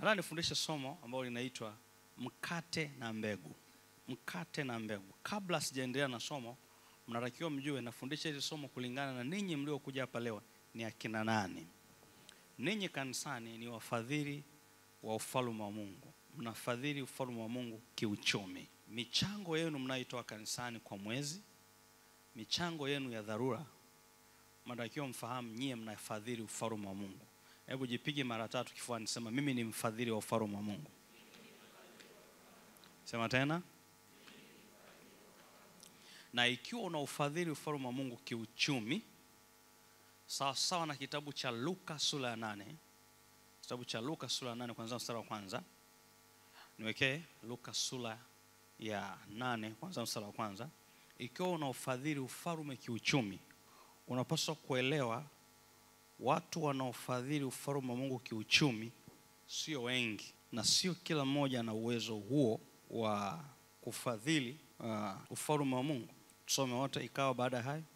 Nataka nifundishe somo ambalo linaitwa mkate na mbegu. Mkate na mbegu. Kabla sijaendelea na somo, mnatakiwa mjue nafundisha hili somo kulingana na ninyi mliokuja hapa leo ni akina nani. Ninyi kanisani ni wafadhili wa ufalme wa Mungu, mnafadhili ufalme wa Mungu kiuchumi. Michango yenu mnayoitoa kanisani kwa mwezi, michango yenu ya dharura, mnatakiwa mfahamu nyie mnafadhili ufalme wa Mungu. Hebu jipige mara tatu kifuani, sema mimi ni mfadhili wa ufalme wa Mungu. Sema tena. Na ikiwa una ufadhili ufalme wa Mungu kiuchumi, sawa sawa na kitabu cha Luka sura ya nane, kitabu cha Luka sura ya nane kwanza mstari wa kwanza. Niwekee Luka sura ya nane kwanza mstari wa kwanza. Ikiwa una ufadhili ufalme kiuchumi, unapaswa kuelewa watu wanaofadhili ufalme wa Mungu kiuchumi sio wengi, na sio kila mmoja ana uwezo huo wa kufadhili uh, ufalme wa Mungu. Tusome wote. Ikawa baada ya hayo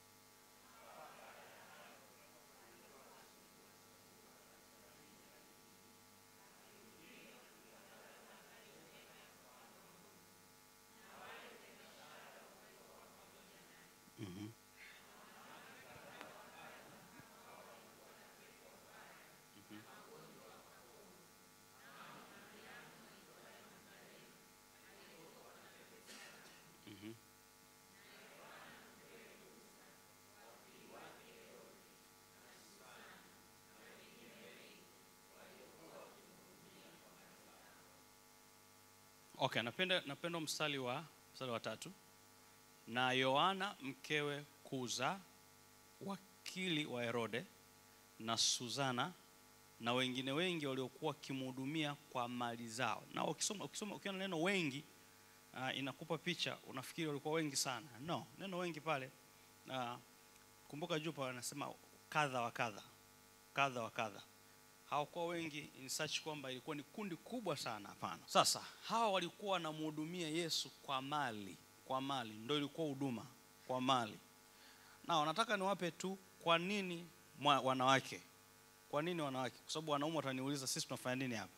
Okay, napenda napenda mstari wa mstari wa tatu. Na Yohana mkewe Kuza, wakili wa Herode, na Suzana na wengine wengi waliokuwa wakimhudumia kwa mali zao. Na ukisoma ukisoma ukiona neno wengi uh, inakupa picha, unafikiri walikuwa wengi sana. No, neno wengi pale uh, kumbuka juu pale anasema kadha wa kadha, kadha wa kadha hawakuwa wengi in such kwamba ilikuwa ni kundi kubwa sana. Hapana. Sasa hawa walikuwa wanamhudumia Yesu kwa mali, kwa mali ndio ilikuwa huduma kwa mali. Na nataka niwape tu kwa nini mwa, wanawake. Kwa nini wanawake? Kwa sababu wanaume wataniuliza sisi tunafanya nini hapa.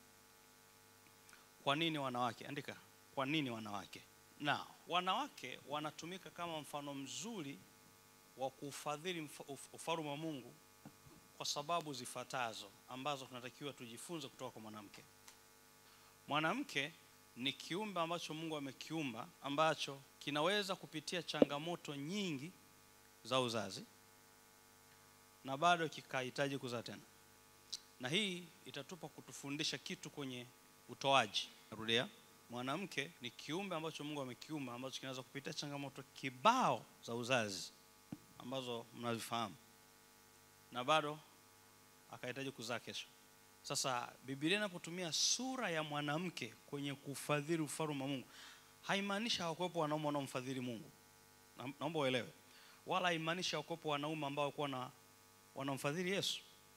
Kwa nini wanawake? Andika, kwa nini wanawake? Na wanawake wanatumika kama mfano mzuri wa kufadhili ufalme wa Mungu kwa sababu zifuatazo ambazo tunatakiwa tujifunze kutoka kwa mwanamke. Mwanamke ni kiumbe ambacho Mungu amekiumba ambacho kinaweza kupitia changamoto nyingi za uzazi na bado kikahitaji kuzaa tena, na hii itatupa kutufundisha kitu kwenye utoaji. Narudia, mwanamke ni kiumbe ambacho Mungu amekiumba ambacho kinaweza kupitia changamoto kibao za uzazi ambazo mnazifahamu na bado akahitaji kuzaa kesho. Sasa Biblia inapotumia sura ya mwanamke kwenye kufadhili ufalme wa Mungu, haimaanishi hawakuwepo wanaume wanaomfadhili Mungu. Na, naomba uelewe, wala haimaanishi hawakuwepo wanaume ambao walikuwa na wanamfadhili Yesu.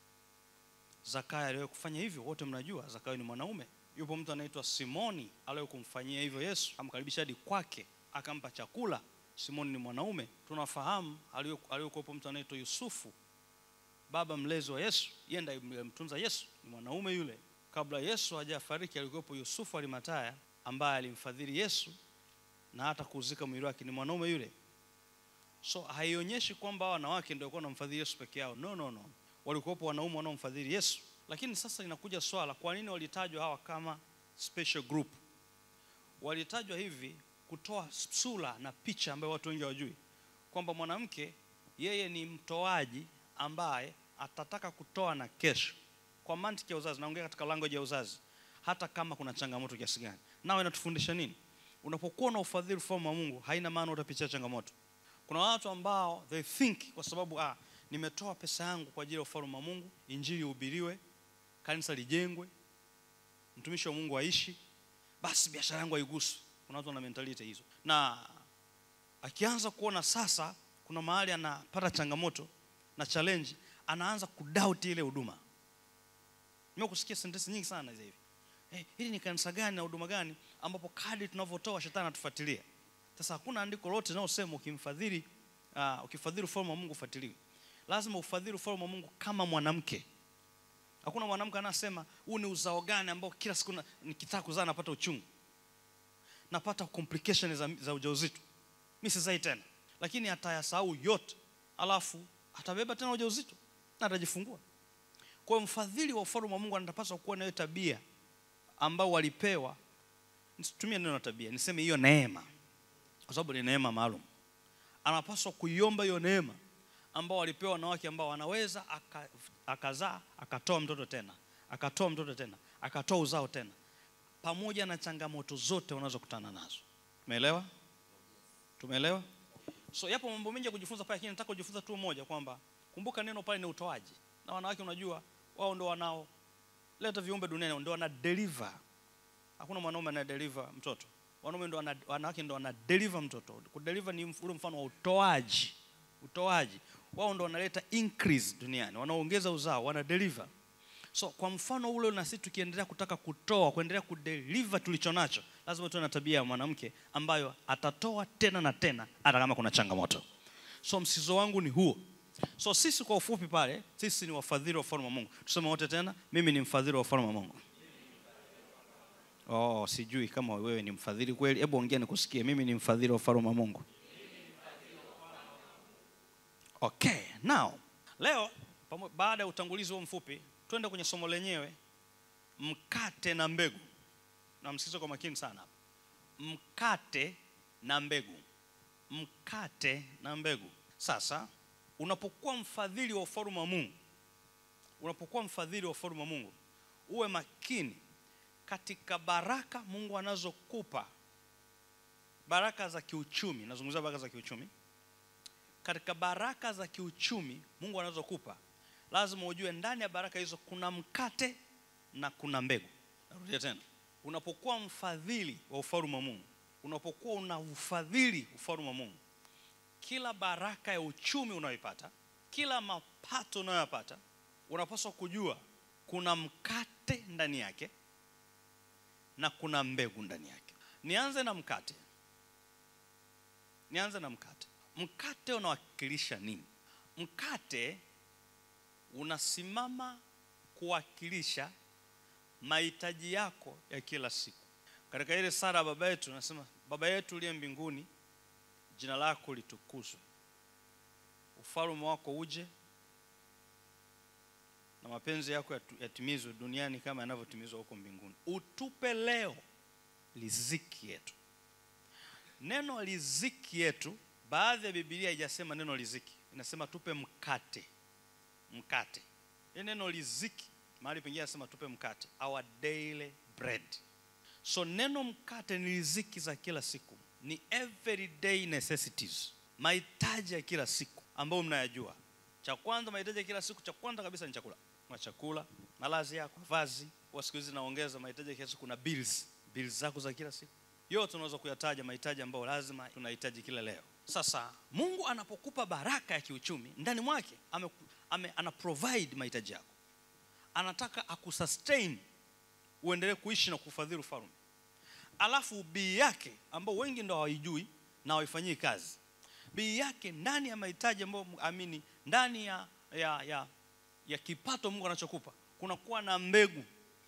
Zakayo aliwahi kufanya hivyo, wote mnajua Zakayo ni mwanaume. Yupo mtu anaitwa Simoni aliwahi kumfanyia hivyo Yesu, amkaribisha hadi kwake, akampa chakula. Simoni ni mwanaume. Tunafahamu aliyokuwepo mtu anaitwa Yusufu baba mlezi wa Yesu, yeye ndiye mtunza Yesu, ni mwanaume yule. Kabla Yesu hajafariki alikuwepo Yusufu Arimataya ambaye alimfadhili Yesu na hata kuzika mwili wake, ni mwanaume yule. So haionyeshi kwamba wanawake ndio walikuwa wanamfadhili Yesu peke yao. No, no, no, walikuwepo wanaume wanaomfadhili Yesu. Lakini sasa inakuja swala, kwa nini walitajwa hawa kama special group? Walitajwa hivi kutoa sura na picha ambayo watu wengi hawajui kwamba mwanamke yeye ni mtoaji ambaye atataka kutoa na kesho, kwa mantiki ya uzazi. Naongea katika language ya uzazi, hata kama kuna changamoto kiasi gani. Nao inatufundisha nini? Unapokuwa na ufadhili ufalme wa Mungu, haina maana utapitia changamoto. Kuna watu ambao they think kwa sababu ah, nimetoa pesa yangu kwa ajili ya ufalme wa Mungu, injili ihubiriwe, kanisa lijengwe, mtumishi wa Mungu aishi, basi biashara yangu haiguswi. Kuna watu wana mentality hizo, na akianza kuona sasa kuna mahali anapata changamoto na challenge, anaanza kudoubt ile huduma. Nimekusikia sentensi nyingi sana hizi hivi. Hey, hili ni kanisa gani na huduma gani ambapo kadri tunavyotoa shetani anatufuatilia. Sasa hakuna andiko lote linalosema ukimfadhili uh, ukifadhili ufalme wa Mungu ufuatiliwe. Lazima ufadhili ufalme wa Mungu kama mwanamke hakuna mwanamke anasema huu ni uzao gani ambao kila siku na- nikitaka kuzaa napata uchungu napata complication za, za ujauzito mi sizai tena lakini atayasahau yote alafu atabeba tena ujauzito na atajifungua kwa hiyo mfadhili wa ufalme wa mungu anapaswa kuwa nayo tabia ambao walipewa nisitumie neno tabia niseme hiyo neema kwa sababu ni neema maalum anapaswa kuiomba hiyo neema ambao walipewa wanawake ambao wanaweza aka- akazaa akatoa mtoto tena akatoa mtoto tena akatoa uzao tena pamoja na changamoto zote wanazokutana nazo umeelewa tumeelewa so yapo mambo mengi ya kujifunza pale lakini nataka kujifunza tu moja kwamba kumbuka neno pale ni utoaji na wanawake unajua wao ndo wanao leta viumbe duniani ndo wana deliver hakuna mwanaume ana deliver mtoto wanaume ndo wana, wanawake ndo wana deliver mtoto kudeliver ni mf- ule mfano wa utoaji utoaji wao ndo wanaleta increase duniani wanaongeza uzao wana deliver so kwa mfano ule na sisi tukiendelea kutaka kutoa kuendelea kudeliver tulicho nacho lazima tuwe na tabia ya mwanamke ambayo atatoa tena na tena hata kama kuna changamoto so msizo wangu ni huo so sisi kwa ufupi pale sisi ni wafadhili wa ufalme wa mungu tuseme wote tena mimi ni mfadhili wa ufalme wa mungu oh sijui kama wewe ni mfadhili kweli hebu ongea nikusikie mimi ni mfadhili wa ufalme wa mungu okay now leo pamo- baada ya utangulizi huo mfupi twende kwenye somo lenyewe mkate na mbegu na msikize kwa makini sana hapa mkate na mbegu mkate na mbegu sasa unapokuwa mfadhili wa ufalme wa mungu unapokuwa mfadhili wa ufalme wa mungu uwe makini katika baraka mungu anazokupa baraka za kiuchumi nazungumzia baraka za kiuchumi katika baraka za kiuchumi mungu anazokupa lazima ujue ndani ya baraka hizo kuna mkate na kuna mbegu narudia tena unapokuwa mfadhili wa ufalme wa mungu unapokuwa una ufadhili ufalme wa mungu kila baraka ya uchumi unayoipata kila mapato unayoyapata unapaswa kujua kuna mkate ndani yake na kuna mbegu ndani yake nianze na mkate nianze na mkate mkate unawakilisha nini mkate unasimama kuwakilisha mahitaji yako ya kila siku katika ile sara ya baba yetu nasema baba yetu uliye mbinguni jina lako litukuzwe ufalme wako uje na mapenzi yako yatu- yatimizwe duniani kama yanavyotimizwa huko mbinguni utupe leo riziki yetu neno riziki yetu baadhi ya bibilia haijasema neno riziki inasema tupe mkate mkate ile neno riziki mahali pengine anasema tupe mkate our daily bread so neno mkate ni riziki za kila siku ni everyday necessities mahitaji ya kila siku ambayo mnayajua cha kwanza mahitaji ya kila siku cha kwanza kabisa ni chakula na chakula malazi yako vazi kwa siku hizi naongeza mahitaji ya kila siku kuna bills bills zako za kila siku yote unaweza kuyataja mahitaji ambayo lazima tunahitaji kila leo sasa mungu anapokupa baraka ya kiuchumi ndani mwake ame, ame, ana provide mahitaji yako anataka akusustain uendelee kuishi na kufadhili ufalme alafu bii yake ambao wengi ndo hawaijui na hawaifanyii kazi bii yake ndani ya mahitaji ambayo amini ndani ya, ya, ya, ya kipato mungu anachokupa kunakuwa na mbegu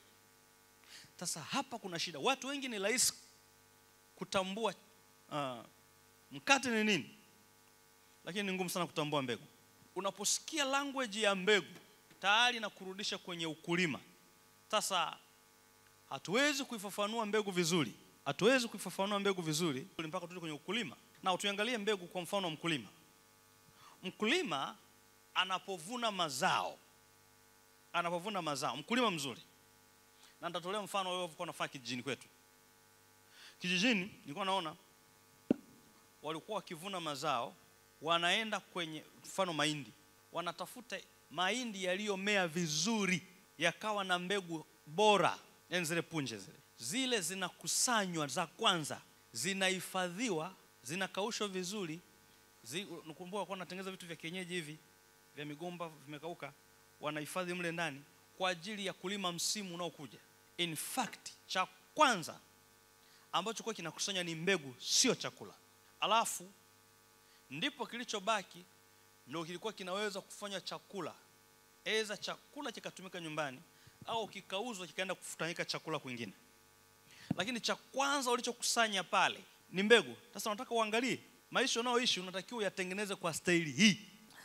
sasa hapa kuna shida watu wengi ni rahisi kutambua uh, mkate ni nini lakini ni ngumu sana kutambua mbegu unaposikia language ya mbegu tayari na kurudisha kwenye ukulima sasa hatuwezi kuifafanua mbegu vizuri hatuwezi kuifafanua mbegu vizuri mpaka tuje kwenye ukulima na tuiangalie mbegu kwa mfano wa mkulima mkulima anapovuna mazao anapovuna mazao mkulima mzuri na nitatolea mfano wewe ulikuwa unafanya kijijini kwetu kijijini nilikuwa naona walikuwa wakivuna mazao wanaenda kwenye mfano mahindi wanatafuta mahindi yaliyomea vizuri yakawa na mbegu bora yani zile punje zile zile zinakusanywa za kwanza zinahifadhiwa zinakaushwa vizuri zi, nakumbuka kuwa natengeneza vitu vya kienyeji hivi vya migomba vimekauka wanahifadhi mle ndani kwa ajili ya kulima msimu unaokuja in fact cha kwanza ambacho kwa kinakusanya ni mbegu sio chakula alafu ndipo kilichobaki ndio kilikuwa kinaweza kufanya chakula eza chakula kikatumika nyumbani au kikauzwa kikaenda kufanyika chakula kwingine lakini cha kwanza ulichokusanya pale ni mbegu sasa unataka uangalie maisha unayoishi unatakiwa uyatengeneze kwa staili hii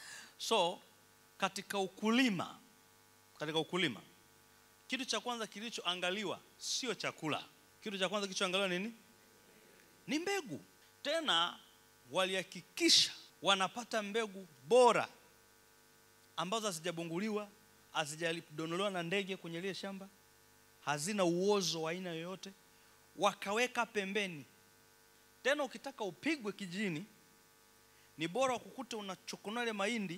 so katika ukulima katika ukulima kitu cha kwanza kilichoangaliwa sio chakula kitu cha kwanza kilichoangaliwa nini ni mbegu tena walihakikisha wanapata mbegu bora ambazo hazijabunguliwa hazijadonolewa na ndege kwenye lile shamba hazina uozo wa aina yoyote wakaweka pembeni tena ukitaka upigwe kijini ni bora kukuta unachokonoa ile mahindi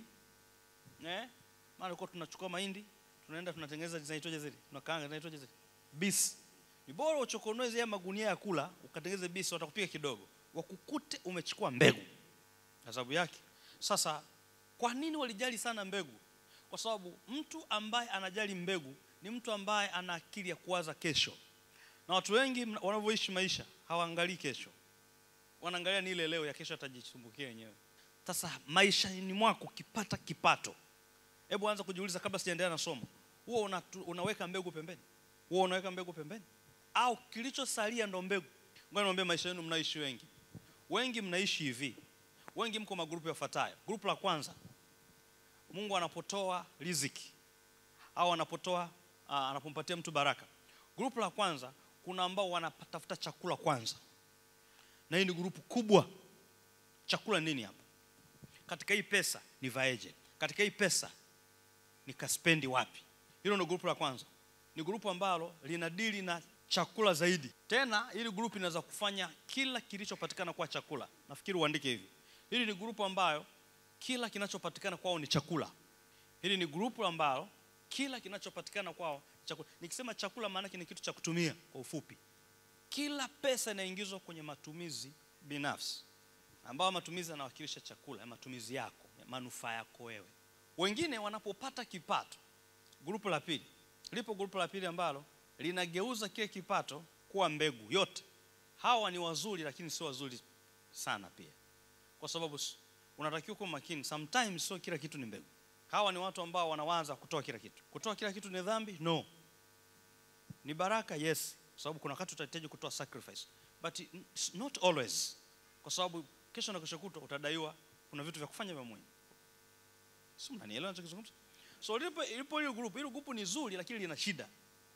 eh maana kwa tunachukua mahindi tunaenda tunatengeneza zinaitwaje zile tunakaanga zinaitwaje zile bisi ni bora uchokonoe zile magunia ya kula ukatengeneze bisi watakupiga kidogo wakukute umechukua mbegu kwa sababu yake sasa kwa nini walijali sana mbegu kwa sababu mtu ambaye anajali mbegu ni mtu ambaye ana akili ya kuwaza kesho na watu wengi mna- wanavyoishi maisha hawaangalii kesho wanaangalia ni ile leo ya kesho atajisumbukia wenyewe sasa maishani mwako ukipata kipato hebu anza kujiuliza kabla sijaendelea na somo huo una, unaweka mbegu pembeni huo unaweka mbegu pembeni au kilichosalia ndo mbegu ngoja niwaambie maisha yenu mnaishi wengi wengi mnaishi hivi wengi mko magrupu yafuatayo grupu la kwanza mungu anapotoa riziki au anapotoa uh, anapompatia mtu baraka grupu la kwanza kuna ambao wanatafuta chakula kwanza na hii ni grupu kubwa chakula nini hapa katika hii pesa nivaeje katika hii pesa nikaspendi wapi hilo ndio grupu la kwanza ni grupu ambalo lina dili na chakula zaidi tena hili grupu inaweza kufanya kila kilichopatikana kwa chakula nafikiri uandike hivi hili ni grupu ambayo kila kinachopatikana kwao ni chakula hili ni grupu ambalo kila kinachopatikana kwao ni chakula nikisema chakula maanake ni kitu cha kutumia kwa ufupi kila pesa inaingizwa kwenye matumizi binafsi ambayo matumizi yanawakilisha chakula ya matumizi yako ya manufaa yako wewe wengine wanapopata kipato grupu la pili lipo grupu la pili ambalo linageuza kile kipato kuwa mbegu yote hawa ni wazuri lakini sio wazuri sana pia kwa sababu s- unatakiwa kuwa makini sometimes sio kila kitu ni mbegu hawa ni watu ambao wanawaza kutoa kila kitu kutoa kila kitu ni dhambi no ni baraka yes kwa sababu kuna wakati utahitaji kutoa sacrifice but it's not always kwa sababu kesho na kesho kutwa utadaiwa kuna vitu vya kufanya vya muhimu si mnanielewa nachokizungumza so lipo ilipo hilo grupu hilo grupu ni zuri lakini lina shida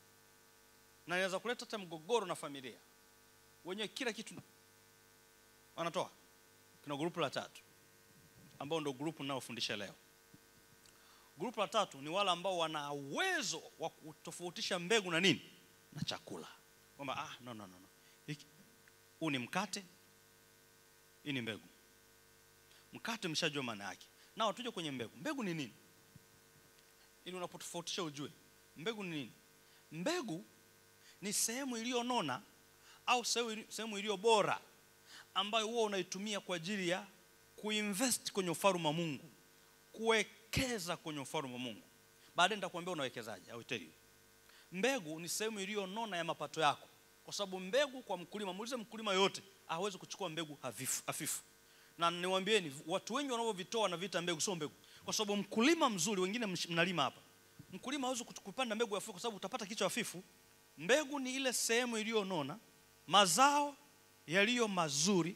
na inaweza kuleta hata mgogoro na familia wenyewe kila kitu wanatoa kuna grupu la tatu ambao ndio grupu ninayofundisha leo grupu la tatu ni wale ambao wana uwezo wa kutofautisha mbegu na nini na chakula kwamba ah, no, no, no, no. Hiki- huu ni mkate hii ni mbegu mkate mshajua maana yake nao tuje kwenye mbegu mbegu ni nini ili unapotofautisha ujue mbegu ni nini mbegu ni sehemu iliyonona au sehemu ili- sehemu iliyo bora ambayo huwa unaitumia kwa ajili ya kuinvest kwenye ufalme wa Mungu kuwekeza kwenye ufalme wa Mungu baadaye nitakwambia unawekezaje au tell you mbegu ni sehemu iliyonona ya mapato yako kwa sababu mbegu kwa mkulima muulize mkulima yote hawezi kuchukua mbegu hafifu, hafifu. na niwaambieni watu wengi wanavyovitoa na vita mbegu sio mbegu kwa sababu mkulima mzuri wengine msh- mnalima hapa mkulima hawezi kutu- kupanda mbegu hafifu kwa sababu utapata kichwa hafifu mbegu ni ile sehemu iliyonona mazao yaliyo mazuri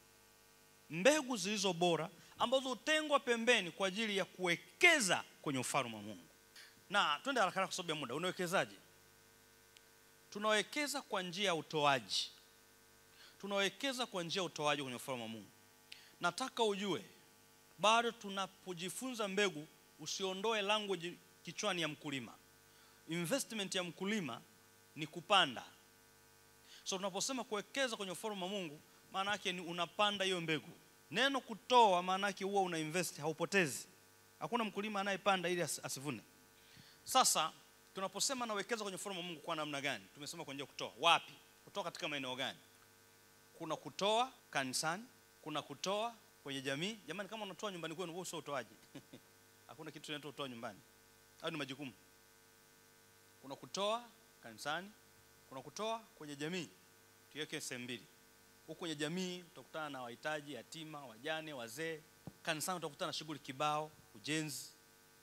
mbegu zilizo bora ambazo hutengwa pembeni kwa ajili ya kuwekeza kwenye ufalme wa Mungu. Na twende haraka haraka kwa sababu ya muda. Unawekezaje? Tunawekeza kwa njia ya utoaji. Tunawekeza kwa njia ya utoaji kwenye ufalme wa Mungu. Nataka ujue bado tunapojifunza mbegu, usiondoe language kichwani ya mkulima. Investment ya mkulima ni kupanda. So tunaposema kuwekeza kwenye ufalme wa Mungu, maana yake ni unapanda hiyo mbegu. Neno kutoa maana yake huwa una invest, haupotezi. Hakuna mkulima anayepanda ili as- asivune. Sasa tunaposema nawekeza kwenye ufalme wa Mungu kwa namna gani? Tumesema kwa njia ya kutoa. Wapi? Kutoa katika maeneo gani? Kuna kutoa kanisani, kuna kutoa kwenye jamii. Jamani, kama unatoa nyumbani kwenu, huo sio utoaji. Hakuna kitu kinaitwa kutoa nyumbani. Hayo ni majukumu. Kuna kutoa kanisani, kuna kutoa kwenye jamii. Tuweke sehemu mbili. Huko kwenye jamii utakutana na wahitaji, yatima, wajane, wazee. Kanisani utakutana na shughuli kibao, ujenzi.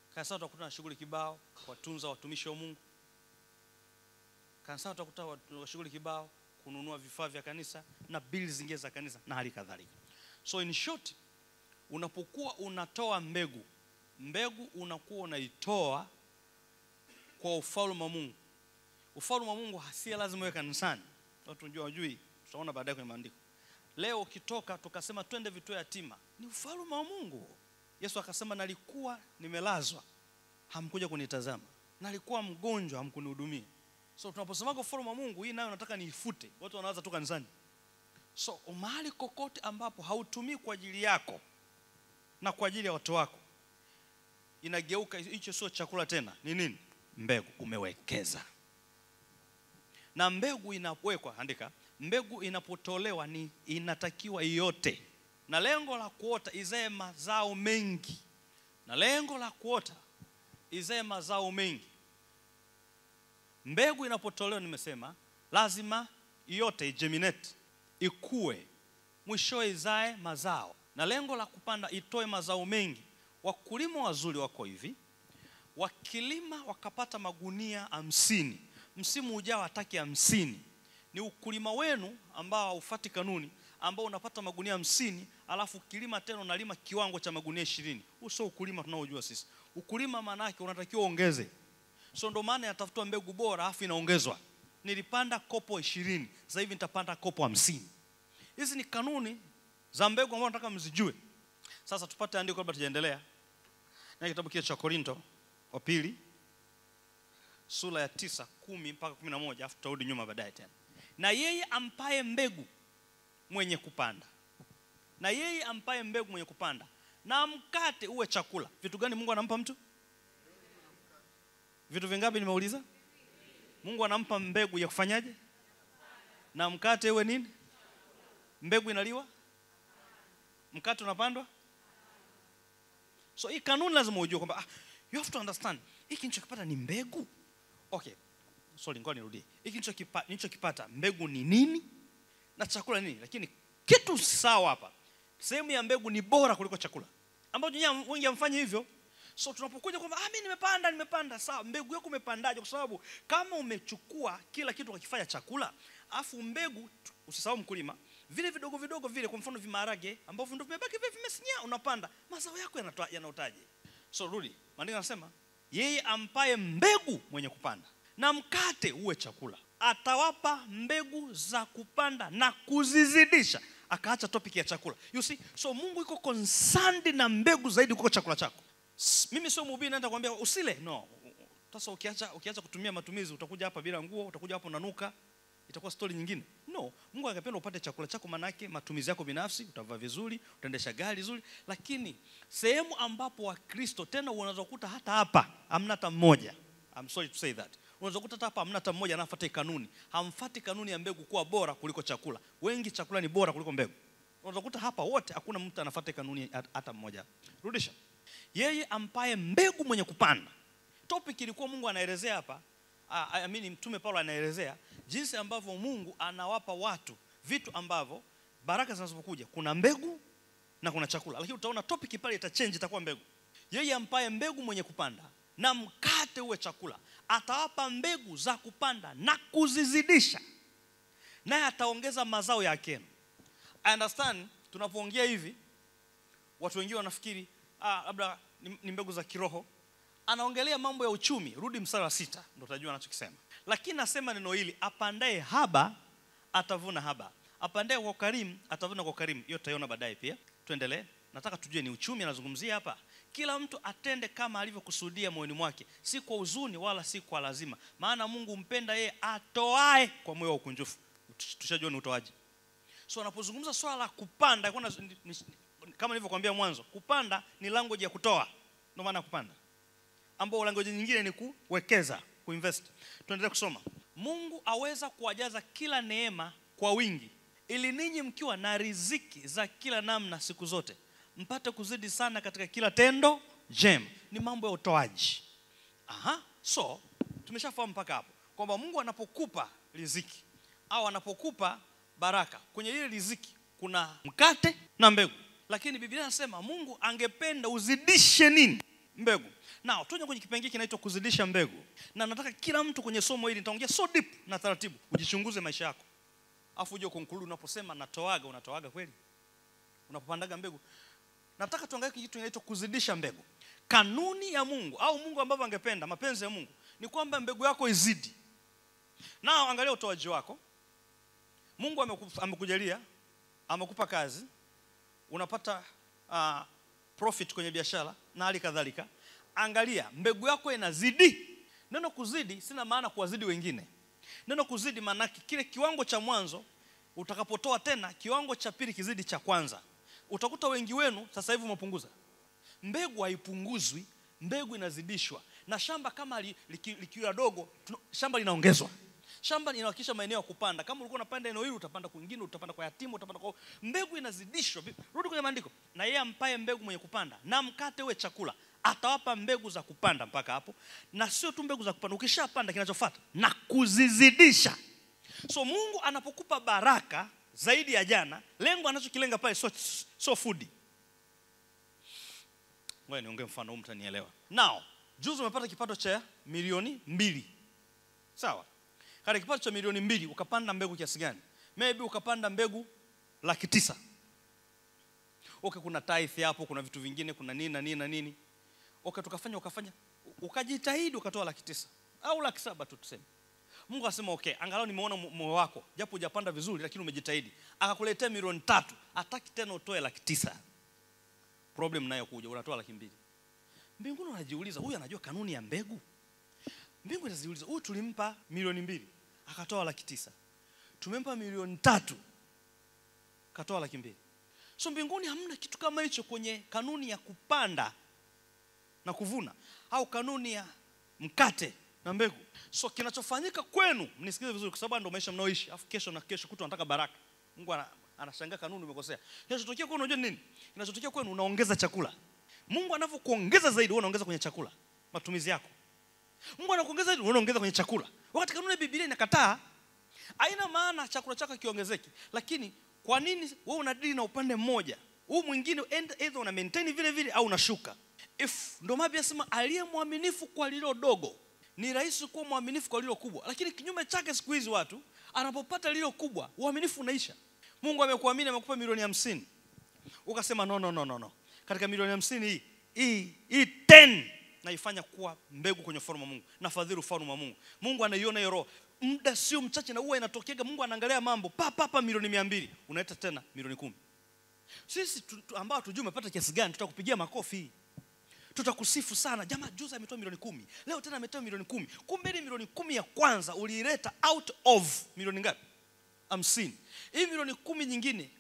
Kanisani utakuta na shughuli kibao, kuwatunza watumishi wa Mungu. Kanisani utakuta watu- shughuli kibao, kununua vifaa vya kanisa na bili zingine za kanisa na hali kadhalika. So in short, unapokuwa unatoa mbegu, mbegu unakuwa unaitoa kwa ufalme wa Mungu. Ufalme wa Mungu hasia lazima uwe kanisani. Watu njua wajui, tutaona baadaye kwenye maandiko. Leo ukitoka tukasema twende vituo yatima, ni ufalme wa Mungu. Yesu akasema nalikuwa nimelazwa, hamkuja kunitazama, nalikuwa mgonjwa, hamkunihudumia. So tunaposemaga ufalme wa Mungu, hii nayo nataka niifute. Watu wanaanza tu kanisani. So mahali kokote ambapo hautumii kwa ajili yako na kwa ajili ya watu wako, inageuka hicho sio chakula tena, ni nini? Mbegu umewekeza. Na mbegu inawekwa, andika, mbegu inapotolewa ni inatakiwa iote, na lengo la kuota izae mazao mengi, na lengo la kuota izae mazao mengi. Mbegu inapotolewa, nimesema lazima iote, igeminate, ikue, mwishowe izae mazao, na lengo la kupanda itoe mazao mengi. Wakulima wazuri wako hivi, wakilima wakapata magunia hamsini, msimu ujao hataki hamsini. Ni ukulima wenu ambao haufati kanuni, ambao unapata magunia hamsini, alafu ukilima tena unalima kiwango cha magunia ishirini. Huu sio ukulima tunaojua sisi. Ukulima maana yake unatakiwa uongeze. So ndo maana yatafutwa mbegu bora, afu inaongezwa. Nilipanda kopo ishirini, sasa hivi nitapanda kopo hamsini. Hizi ni kanuni za mbegu ambazo nataka mzijue. Sasa tupate andiko kabla tujaendelea na kitabu kile cha Korinto wa pili sura ya tisa kumi mpaka kumi na moja alafu tutarudi nyuma baadaye tena. Na yeye ampaye mbegu mwenye kupanda, na yeye ampaye mbegu mwenye kupanda, na mkate uwe chakula. Vitu gani Mungu anampa mtu? Vitu vingapi nimeuliza? Mungu anampa mbegu ya kufanyaje? Na mkate uwe nini? Mbegu inaliwa? Mkate unapandwa? So hii kanuni lazima ujue kwamba ah, you have to understand hiki nilichokipata ni mbegu. Okay. Sorry, ngoja nirudie. Hiki nilichokipa- nilichokipata mbegu ni nini? Na chakula ni nini? Lakini kitu sawa hapa. Sehemu ya mbegu ni bora kuliko chakula. Ambapo nyinyi wengi hamfanyi hivyo. So tunapokuja kwamba ah, mimi nimepanda nimepanda, sawa. Mbegu yako umepandaje? Kwa sababu kama umechukua kila kitu ukakifanya chakula, afu mbegu tu- usisahau mkulima, vile vidogo vidogo vile, kwa mfano vimaharage ambavyo ndio vimebaki vile vimesinyaa, unapanda mazao yako yanatoa- yanaotaje? So rudi, maandiko yanasema yeye ampaye mbegu mwenye kupanda na mkate uwe chakula, atawapa mbegu za kupanda na kuzizidisha. Akaacha topic ya chakula. You see, so Mungu iko concerned na mbegu zaidi kuliko chakula chako. S- Mimi sio mhubiri naenda kuambia usile. No. Sasa ukiacha ukiacha kutumia matumizi utakuja hapa bila nguo, utakuja hapo unanuka. Itakuwa story nyingine. No, Mungu angependa upate chakula chako manake matumizi yako binafsi, utavaa vizuri, utaendesha gari zuri, lakini sehemu ambapo Wakristo tena unaweza kukuta hata hapa hamna hata mmoja. I'm sorry to say that. Unaweza kukuta hata hapa hamna hata mmoja anafuata hii kanuni. Hamfati kanuni ya mbegu kuwa bora kuliko chakula. Wengi chakula ni bora kuliko mbegu. Unaweza kukuta hapa wote hakuna mtu anafuata hii kanuni hat- hata mmoja. Rudisha. Yeye ampaye mbegu mwenye kupanda. Topic ilikuwa Mungu anaelezea hapa, ah, I mean mtume Paulo anaelezea jinsi ambavyo Mungu anawapa watu vitu ambavyo baraka zinazokuja kuna mbegu na kuna chakula, lakini utaona topic pale itachange, itakuwa mbegu. Yeye ampaye mbegu mwenye kupanda na mkate uwe chakula, atawapa mbegu za kupanda na kuzizidisha, naye ataongeza mazao yake. I understand tunapoongea hivi watu wengine wanafikiri ah, labda ni, ni mbegu za kiroho. Anaongelea mambo ya uchumi. Rudi mstari wa sita ndo utajua anachokisema. Lakini nasema neno hili, apandaye haba atavuna haba, apandaye kwa karimu atavuna kwa karimu. Hiyo tutaiona baadaye pia. Tuendelee, nataka tujue ni uchumi anazungumzia hapa. Kila mtu atende kama alivyokusudia moyoni mwake, si kwa huzuni wala si kwa lazima, maana Mungu mpenda yeye atoae kwa moyo wa ukunjufu. Tushajua ni utoaji. So anapozungumza swala la kupanda kuna, ni, ni, kama nilivyokuambia mwanzo, kupanda ni language ya kutoa, ndio maana ya kupanda, ambao language nyingine ni kuwekeza, kuinvest. Tuendelee kusoma. Mungu aweza kuwajaza kila neema kwa wingi, ili ninyi mkiwa na riziki za kila namna siku zote mpate kuzidi sana katika kila tendo jema. Ni mambo ya utoaji. Aha, so tumeshafahamu mpaka hapo kwamba Mungu anapokupa riziki au anapokupa baraka, kwenye ile riziki kuna mkate na mbegu, lakini Biblia inasema Mungu angependa uzidishe nini? mbegu na tuje kwenye kipengele kinaitwa kuzidisha mbegu na nataka kila mtu kwenye somo hili nitaongea so deep na taratibu ujichunguze maisha yako afu uje conclude unaposema natoaga unatoaga kweli unapopandaga mbegu nataka tuangalie kitu kinaitwa kuzidisha mbegu kanuni ya mungu au mungu ambavyo angependa mapenzi ya mungu ni kwamba mbegu yako izidi nao angalia utoaji wako mungu ameku- amekujalia amekupa kazi unapata uh, profit kwenye biashara na hali kadhalika angalia mbegu yako inazidi neno kuzidi sina maana kuwazidi wengine neno kuzidi maanake kile kiwango cha mwanzo utakapotoa tena kiwango cha pili kizidi cha kwanza utakuta wengi wenu sasa hivi umepunguza mbegu haipunguzwi mbegu inazidishwa na shamba kama li- liki- likiwa dogo tuna- shamba linaongezwa shamba linahakikisha maeneo ya kupanda kama ulikuwa unapanda eneo hili utapanda kwingine utapanda kwa yatima utapanda kwa mbegu inazidishwa Vi- rudi kwenye maandiko na yeye ampaye mbegu mwenye kupanda na mkate uwe chakula atawapa mbegu za kupanda mpaka hapo na sio tu mbegu za kupanda ukishapanda kinachofuata na kuzizidisha so mungu anapokupa baraka zaidi ya jana lengo anachokilenga pale sio sio fudi ngoja niongee mfano huu mtanielewa now juzi umepata kipato cha milioni mbili sawa katika kipato cha milioni mbili ukapanda mbegu kiasi gani maybe ukapanda mbegu laki tisa okay kuna tithe hapo kuna vitu vingine kuna nini na nini na nini okay tukafanya ukafanya ukajitahidi ukatoa laki tisa au laki saba tu tuseme mungu asema okay angalau nimeona mo- moyo wako japo hujapanda vizuri lakini umejitahidi akakuletea milioni tatu hataki tena utoe laki tisa problem nayo kuja unatoa laki mbili mbinguni unajiuliza huyu anajua kanuni ya mbegu mbingu inaziuliza huyu tulimpa milioni mbili akatoa laki tisa tumempa milioni tatu katoa laki mbili so mbinguni hamna kitu kama hicho kwenye kanuni ya kupanda na kuvuna au kanuni ya mkate na mbegu so kinachofanyika kwenu mnisikize vizuri kwa sababu ndio maisha mnaoishi afu kesho na kesho kutu anataka baraka mungu ana, anashangaa kanuni umekosea kinachotokea kwenu unajua ni nini kinachotokea kwenu unaongeza chakula mungu anavyokuongeza zaidi wewe unaongeza kwenye chakula matumizi yako mungu anakuongeza zaidi wewe unaongeza kwenye chakula wakati kanuni ya biblia inakataa haina maana chakula chako kiongezeki lakini kwa nini wewe unadili na upande mmoja huu mwingine end- either una maintain vile vile au unashuka if ndo mabi asema aliye mwaminifu kwa lilo dogo ni rahisi kuwa mwaminifu kwa lilo kubwa lakini kinyume chake siku hizi watu anapopata lilo kubwa uaminifu unaisha mungu amekuamini amekupa milioni hamsini ukasema no, no, no, no, no. katika milioni hamsini hii hii hii 10 naifanya kuwa mbegu kwenye ufalme wa mungu nafadhili ufalme wa mungu mungu anaiona hiyo roho muda sio mchache na huwa inatokega mungu anaangalia mambo papapa milioni mia mbili unaleta tena milioni kumi sisi tu, tu, ambao tujui umepata kiasi gani tutakupigia makofi tutakusifu sana jamaa juzi ametoa milioni kumi leo tena ametoa milioni kumi kumbe ile milioni kumi ya kwanza uliileta out of milioni ngapi hamsini hii milioni kumi nyingine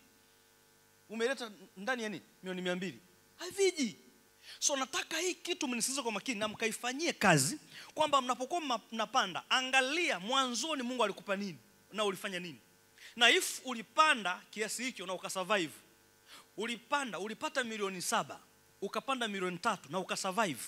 umeleta ndani ya nini milioni mia mbili haviji so nataka hii kitu mnisikize kwa makini na mkaifanyie kazi kwamba mnapokuwa mna- mnapanda angalia mwanzoni mungu alikupa nini na ulifanya nini na if ulipanda kiasi hicho na ukasurvive ulipanda ulipata milioni saba ukapanda milioni tatu na ukasurvive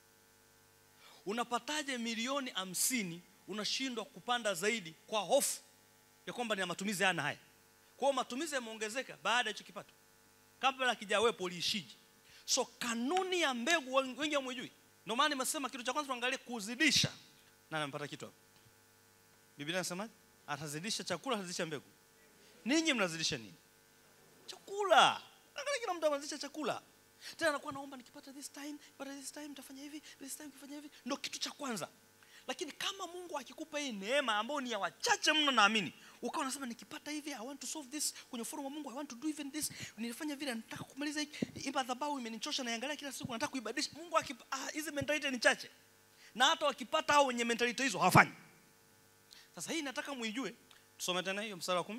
unapataje milioni hamsini unashindwa kupanda zaidi kwa hofu ya kwamba ni ya matumizi hana haya kwa hiyo matumizi yameongezeka baada ya hicho kipato kabla kijawepo uliishije so kanuni ya mbegu wen- wengi hamwijui ndio maana nimesema kitu cha kwanza tuangalie kuzidisha na nampata kitu hapo biblia inasemaje atazidisha chakula atazidisha mbegu ninyi mnazidisha nini chakula angalia kila mtu anazidisha chakula tena anakuwa naomba nikipata this time pata this time nitafanya hivi this time kifanya hivi ndio kitu cha kwanza lakini kama mungu akikupa hii neema ambayo ni ya wachache mno naamini ukawa unasema nikipata hivi i want to solve this kwenye forum wa mungu i want to do even this nilifanya vile nataka kumaliza hiki hii madhabahu imenichosha naiangalia kila siku nataka kuibadilisha mungu akipa ah, hizi mentality ni chache na hata wakipata hao wenye mentality hizo hawafanyi sasa hii nataka muijue tusome tena hiyo mstari wa kumi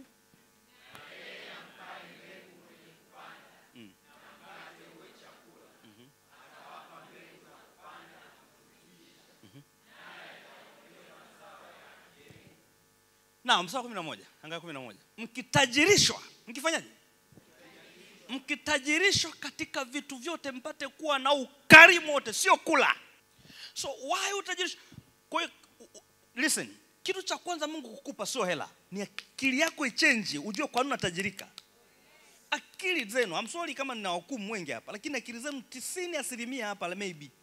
na mstari wa kumi na moja angaa kumi na moja mkitajirishwa mkifanyaje mkitajirishwa katika vitu vyote mpate kuwa na ukarimu wote sio kula so why utajirishwa kwa hiyo u- u- listen kitu cha kwanza mungu kukupa sio hela ni akili yako ichenji ujue kwa nini unatajirika akili zenu I'm sorry kama nina wakumu wengi hapa lakini akili zenu tisini asilimia hapa maybe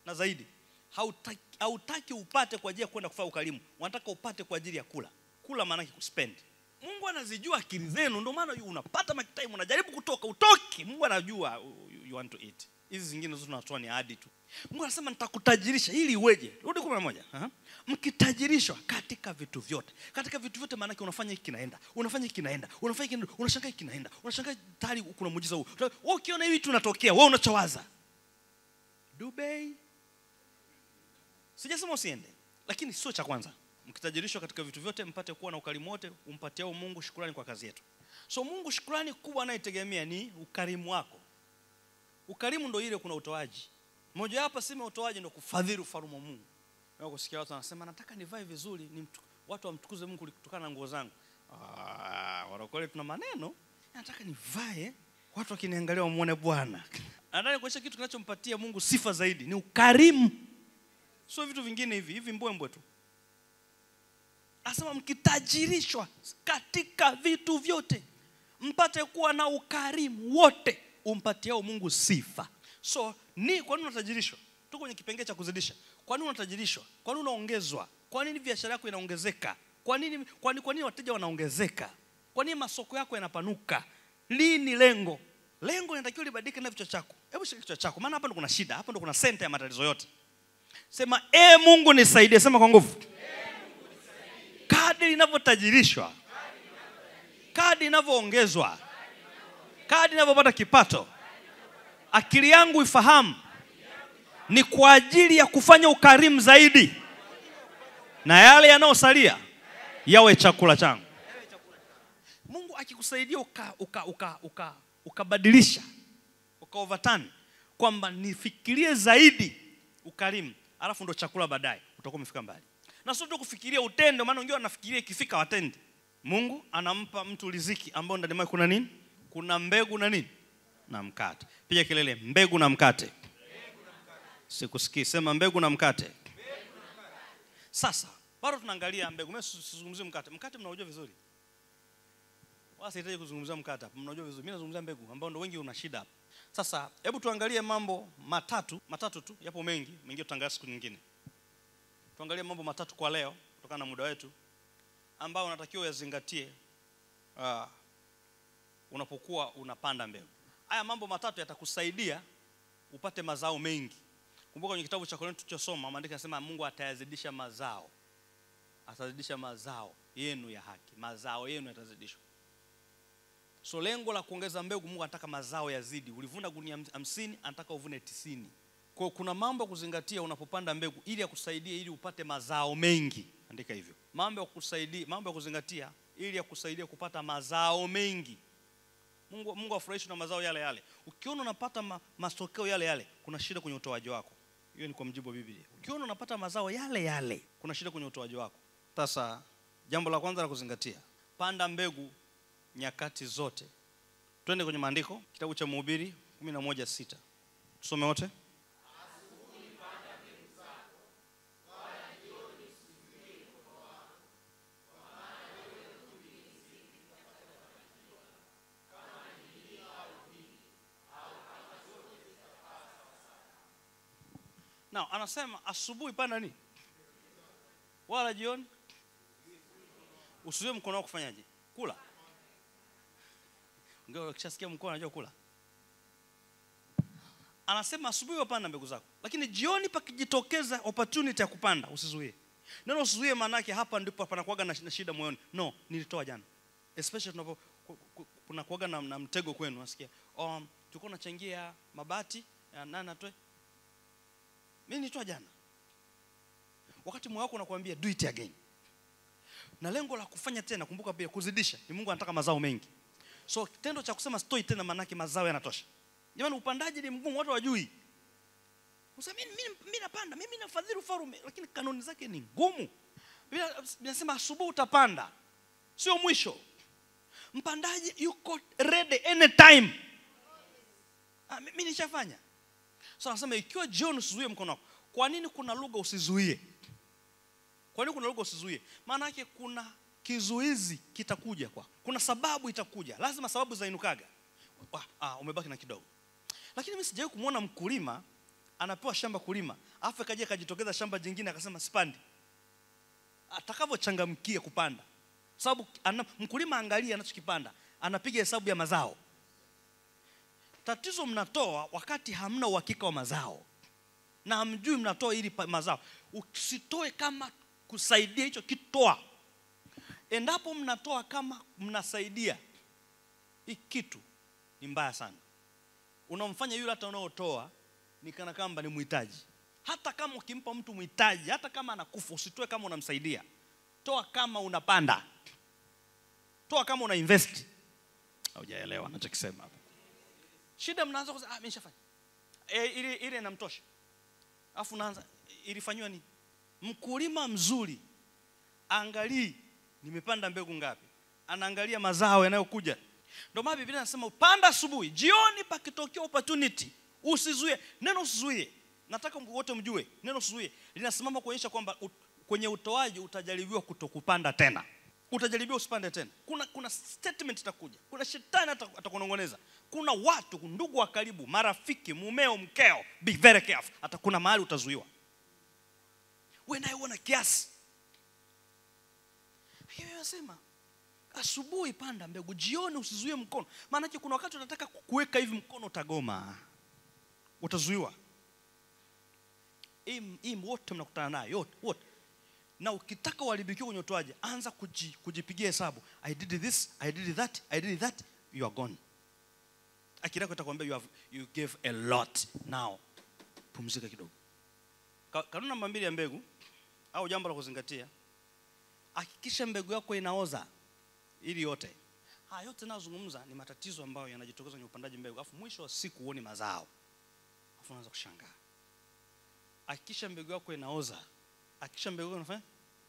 na zaidi hautaki, hautaki upate kwa ajili ya kwenda kufanya ukarimu unataka upate kwa ajili ya kula kula maanake kuspend mungu anazijua akili zenu ndio maana yu- unapata makitime unajaribu kutoka utoki mungu anajua you, you want to eat hizi zingine zote tunatoa ni ahadi tu mungu anasema nitakutajirisha ili iweje rudi kumi na moja Aha. mkitajirishwa katika vitu vyote katika vitu vyote maanake unafanya hiki kinaenda unafanya hiki kinaenda unafanya hiki kinaenda, unashangaa hiki kinaenda unashangaa tayari kuna muujiza huu wewe ukiona hivi tunatokea wewe unachowaza Dubai sijasema usiende lakini sio cha kwanza mkitajirishwa katika vitu vyote mpate kuwa na ukarimu wote umpatiao mungu shukurani kwa kazi yetu so mungu shukurani kubwa anayetegemea ni ukarimu wako ukarimu ndo ile kuna utoaji moja wapo sema utoaji ndo kufadhili ufalme wa mungu Leo kusikia watu wanasema nataka nivae vizuri ni mtu, watu wamtukuze mungu kutokana na nguo zangu Ah, warokole tuna maneno nataka nivae watu wakiniangalia wamwone bwana nadhani kuonyesha kitu kinachompatia mungu sifa zaidi ni ukarimu sio vitu vingine hivi hivi mbwembwe tu anasema mkitajirishwa katika vitu vyote mpate kuwa na ukarimu wote umpatiao mungu sifa so ni kwa nini unatajirishwa tu kwenye kipengee cha kuzidisha kwa nini unatajirishwa kwa nini unaongezwa kwa nini biashara yako inaongezeka kwa nini kwa nini, kwa nini wateja wanaongezeka kwa nini masoko yako yanapanuka lini lengo lengo linatakiwa libadilike na vichwa chako hebu shika kichwa chako maana hapa ndo kuna shida hapa ndo kuna senta ya matatizo yote sema e mungu nisaidie sema kwa nguvu kadri inavyotajirishwa kadri inavyoongezwa kadri inavyopata kipato akili yangu ifahamu ni kwa ajili ya kufanya ukarimu zaidi na yale yanayosalia yawe chakula changu mungu akikusaidia uka, uka, uka, uka, ukabadilisha uka overturn kwamba nifikirie zaidi ukarimu alafu ndo chakula baadaye utakuwa umefika mbali na sio tu kufikiria utende maana wengine wanafikiria ikifika watende mungu anampa mtu riziki ambao ndani mwake kuna nini kuna mbegu na nini na mkate piga kelele mbegu na mkate sikusikii sema mbegu na mkate sasa bado tunaangalia mbegu mimi sizungumzie mkate mkate mnaujua vizuri wala sihitaji kuzungumzia mkate hapa mnajua vizuri mimi nazungumzia mbegu ambao ndo wengi una shida hapa sasa hebu tuangalie mambo matatu matatu tu yapo mengi mengine tutaangalia siku nyingine tuangalie mambo matatu kwa leo kutokana na muda wetu ambao unatakiwa uyazingatie uh, unapokuwa unapanda mbegu haya mambo matatu yatakusaidia upate mazao mengi kumbuka kwenye kitabu cha korinto tulichosoma maandiko yanasema mungu atayazidisha mazao atazidisha mazao yenu ya haki mazao yenu yatazidishwa so lengo la kuongeza mbegu mungu anataka mazao yazidi ulivuna gunia ham- hamsini anataka uvune tisini kwa hiyo kuna mambo ya kuzingatia unapopanda mbegu ili yakusaidie ili upate mazao mengi andika hivyo mambo ya kusaidia mambo ya kuzingatia ili yakusaidia kupata mazao mengi mungu, mungu afurahishwi na mazao yale yale ukiona unapata ma, matokeo yale yale kuna shida kwenye utoaji wako hiyo ni kwa mjibu wa biblia ukiona unapata mazao yale yale kuna shida kwenye utoaji wako sasa jambo la kwanza la kuzingatia panda mbegu nyakati zote twende kwenye maandiko kitabu cha mhubiri kumi na moja sita tusome wote Now, anasema asubuhi panda nini wala jioni usiwe mkono wako kufanyaje kula Ndio ukishasikia mkono anajua kula anasema asubuhi wapanda mbegu zako lakini jioni pakijitokeza opportunity ya kupanda usizuie neno usizuie maana yake hapa ndipo panakuwaga na na shida moyoni no nilitoa jana especially tunapo ku- ku- kunakuwaga na, na mtego kwenu nasikia um, tulikuwa tunachangia mabati ya nani atoe mimi nilitoa jana wakati moyo wako unakuambia do it again na lengo la kufanya tena kumbuka pia kuzidisha ni mungu anataka mazao mengi so kitendo cha kusema stoi tena maanake mazao yanatosha jamani upandaji ni mgumu watu wajui Unasema, mimi mimi- mimi napanda mimi nafadhili ufarume lakini kanuni zake ni ngumu Biblia inasema asubuhi utapanda sio mwisho mpandaji yuko ready anytime ah, mi- mimi nishafanya so anasema ikiwa jioni usizuie mkono wako kwa nini kuna lugha usizuie kwa nini kuna lugha usizuie maana yake kuna kizuizi kitakuja kwa kuna sababu itakuja lazima sababu zainukaga Wa- ah, umebaki na kidogo lakini mimi sijawahi kumwona mkulima anapewa shamba kulima afu akaja akajitokeza shamba jingine akasema sipandi atakavyochangamkia kupanda sababu ana, mkulima angalia anachokipanda anapiga hesabu ya mazao tatizo mnatoa wakati hamna uhakika wa mazao na hamjui mnatoa ili pa- mazao usitoe kama kusaidia hicho kitoa endapo mnatoa kama mnasaidia hii kitu ni mbaya sana unamfanya yule hata unaotoa ni kana kwamba ni mhitaji hata kama ukimpa mtu mhitaji hata kama anakufa usitoe kama unamsaidia toa kama unapanda toa kama una invest haujaelewa nachokisema hapa shida mnaanza kusema ah mimi nishafanya e, ile ile inamtosha alafu unaanza ilifanywa nini mkulima mzuri angalii nimepanda mbegu ngapi anaangalia mazao yanayokuja ndio maana biblia inasema upanda asubuhi jioni pakitokea opportunity usizuie neno usizuie nataka wote mjue neno usizuie linasimama kuonyesha kwamba ut, kwenye utoaji utajaribiwa kutokupanda tena utajaribiwa usipande tena kuna kuna statement itakuja kuna shetani ata- atakunong'oneza kuna watu ndugu wa karibu marafiki mumeo mkeo be very careful hata kuna mahali utazuiwa we naye uona kiasi lakini nasema asubuhi panda mbegu jioni usizuie mkono maanake kuna wakati unataka kuweka hivi mkono utagoma utazuiwa hii hii wote mnakutana nayo yote wote na ukitaka uharibikiwe kwenye utoaji anza kuji, kujipigia hesabu i did this i did that i did that you are gone akili yako itakwambia you, have, you gave a lot now pumzika kidogo Ka- kanuni namba mbili ya mbegu au jambo la kuzingatia hakikisha mbegu yako inaoza ili yote haya yote nayozungumza ni matatizo ambayo yanajitokeza kwenye upandaji mbegu alafu mwisho wa siku huoni mazao alafu unaanza kushangaa hakikisha mbegu yako inaoza hakikisha mbegu yako inafanya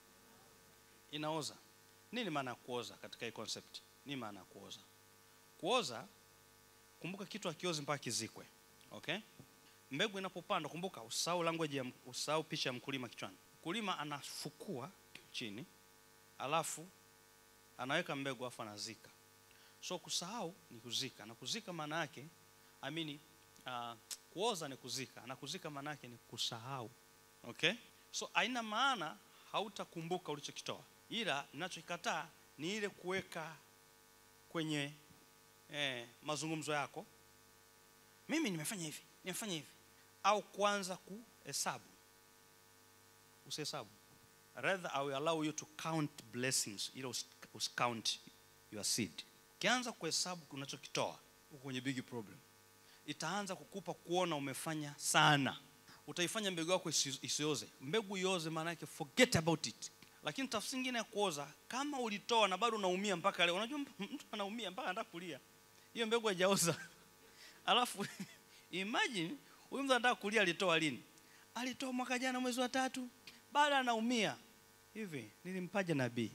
inaoza nini maana ya kuoza katika hii concept nini maana ya kuoza kuoza kumbuka kitu akiozi mpaka kizikwe okay mbegu inapopandwa kumbuka usahau language ya usahau picha ya mkulima kichwani mkulima anafukua chini alafu anaweka mbegu alafu anazika so kusahau ni kuzika na kuzika maana yake amini uh, kuoza ni kuzika na kuzika maana yake ni kusahau okay so haina maana hautakumbuka ulichokitoa ila ninachokikataa ni ile kuweka kwenye eh, mazungumzo yako mimi nimefanya hivi nimefanya hivi au kuanza kuhesabu usihesabu rather i will allow you to count blessings ila usi- usicount your seed ukianza kuhesabu unachokitoa uko kwenye big problem itaanza kukupa kuona umefanya sana utaifanya mbegu yako isi- isioze mbegu ioze maana yake forget about it lakini tafsiri nyingine ya kuoza kama ulitoa na bado unaumia mpaka leo unajua mtu mtu anaumia mpaka anataka kulia hiyo mbegu haijaoza alafu imagine huyu mtu anataka kulia alitoa lini alitoa mwaka jana mwezi wa tatu bado anaumia hivi nilimpaje nabii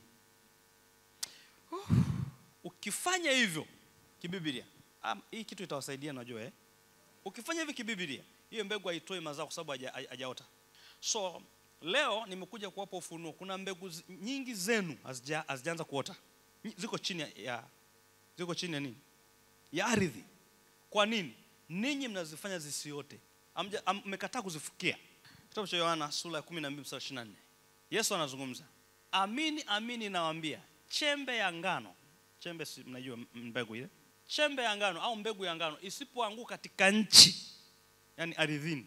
Uh, ukifanya hivyo kibiblia um, hii kitu itawasaidia najua eh? ukifanya hivi kibiblia hiyo mbegu haitoi mazao kwa sababu haja- haja- hajaota so leo nimekuja kuwapa ufunuo kuna mbegu zi- nyingi zenu hazija- hazijaanza kuota Nyi- ziko chini ya- ya ziko chini ya nini ya ardhi kwa nini ninyi mnazifanya zisiote Hamja- ham- mmekataa kuzifukia kitabu cha yohana sura ya 12 mstari 24 yesu anazungumza amini amini nawaambia chembe ya ngano chembe si mnajua m- mbegu ile chembe ya ngano au mbegu ya ngano isipoanguka katika nchi yani ardhini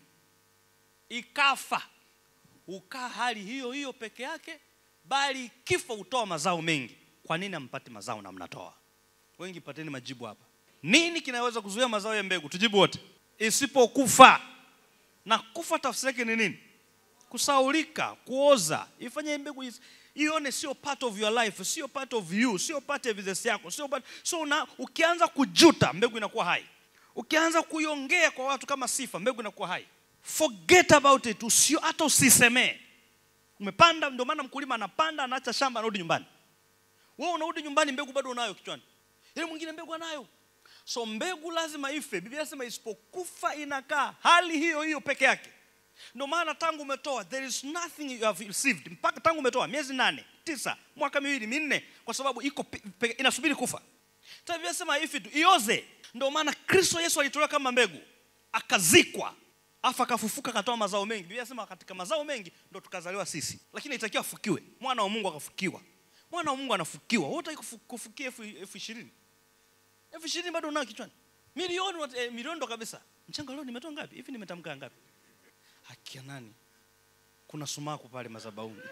ikafa ukaa hali hiyo hiyo peke yake bali kifo hutoa mazao mengi kwa nini hampati mazao na mnatoa wengi pateni majibu hapa nini kinaweza kuzuia mazao ya mbegu tujibu wote isipokufa na kufa tafsiri yake ni nini kusaulika kuoza ifanye mbegu is- ione sio part of your life sio part of you sio part ya business yako sio part, so una, ukianza kujuta mbegu inakuwa hai ukianza kuiongea kwa watu kama sifa mbegu inakuwa hai forget about it usio hata usisemee umepanda ndio maana mkulima anapanda anaacha shamba anarudi nyumbani wewe unarudi nyumbani mbegu bado unayo kichwani ile mwingine mbegu anayo so mbegu lazima ife biblia inasema isipokufa inakaa hali hiyo hiyo peke yake ndio maana tangu umetoa there is nothing you have received mpaka tangu umetoa miezi nane tisa mwaka miwili minne kwa sababu iko pe, pe, inasubiri kufa Sasa biblia inasema ifi tu ioze ndio maana kristo yesu alitolewa kama mbegu akazikwa afa akafufuka akatoa mazao mengi biblia inasema katika mazao mengi ndo tukazaliwa sisi lakini itakiwa afukiwe mwana wa mungu akafukiwa mwana wa mungu anafukiwa wewe utaki kufu- kufukia elfu elfu ishirini elfu ishirini bado unao kichwani milioni wat- eh, milioni ndo kabisa mchanga leo nimetoa ngapi hivi nimetamka ngapi hakia nani kuna sumaku pale mazabauni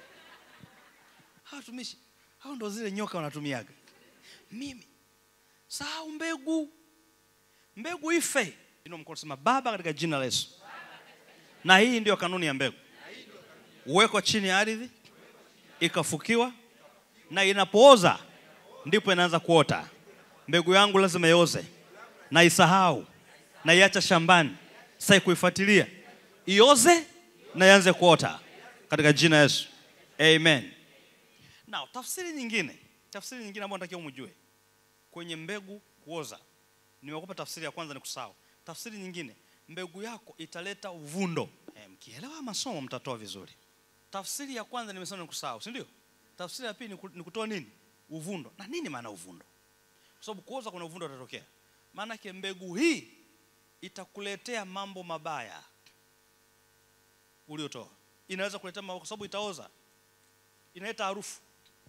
hawa watumishi hao ndo zile nyoka wanatumiaga mimi sahau mbegu mbegu ife ino mkono sema baba katika jina la yesu na hii ndio kanuni ya mbegu uwekwa chini ya ardhi ikafukiwa na inapooza ndipo inaanza kuota mbegu yangu lazima ioze na isahau na iacha shambani sai kuifuatilia ioze na ianze kuota katika jina la yesu amen now tafsiri nyingine tafsiri nyingine ambayo natakiwa mjue kwenye mbegu kuoza nimekupa tafsiri ya kwanza ni kusahau tafsiri nyingine mbegu yako italeta uvundo e, mkielewa masomo mtatoa vizuri tafsiri ya kwanza nimesema ni kusahau si ndio tafsiri ya pili ni ku- ni kutoa nini uvundo na nini maana ya uvundo kwa sababu kuoza kuna uvundo utatokea maanake mbegu hii itakuletea mambo mabaya uliotoa inaweza kuletea mambo kwa sababu itaoza inaleta harufu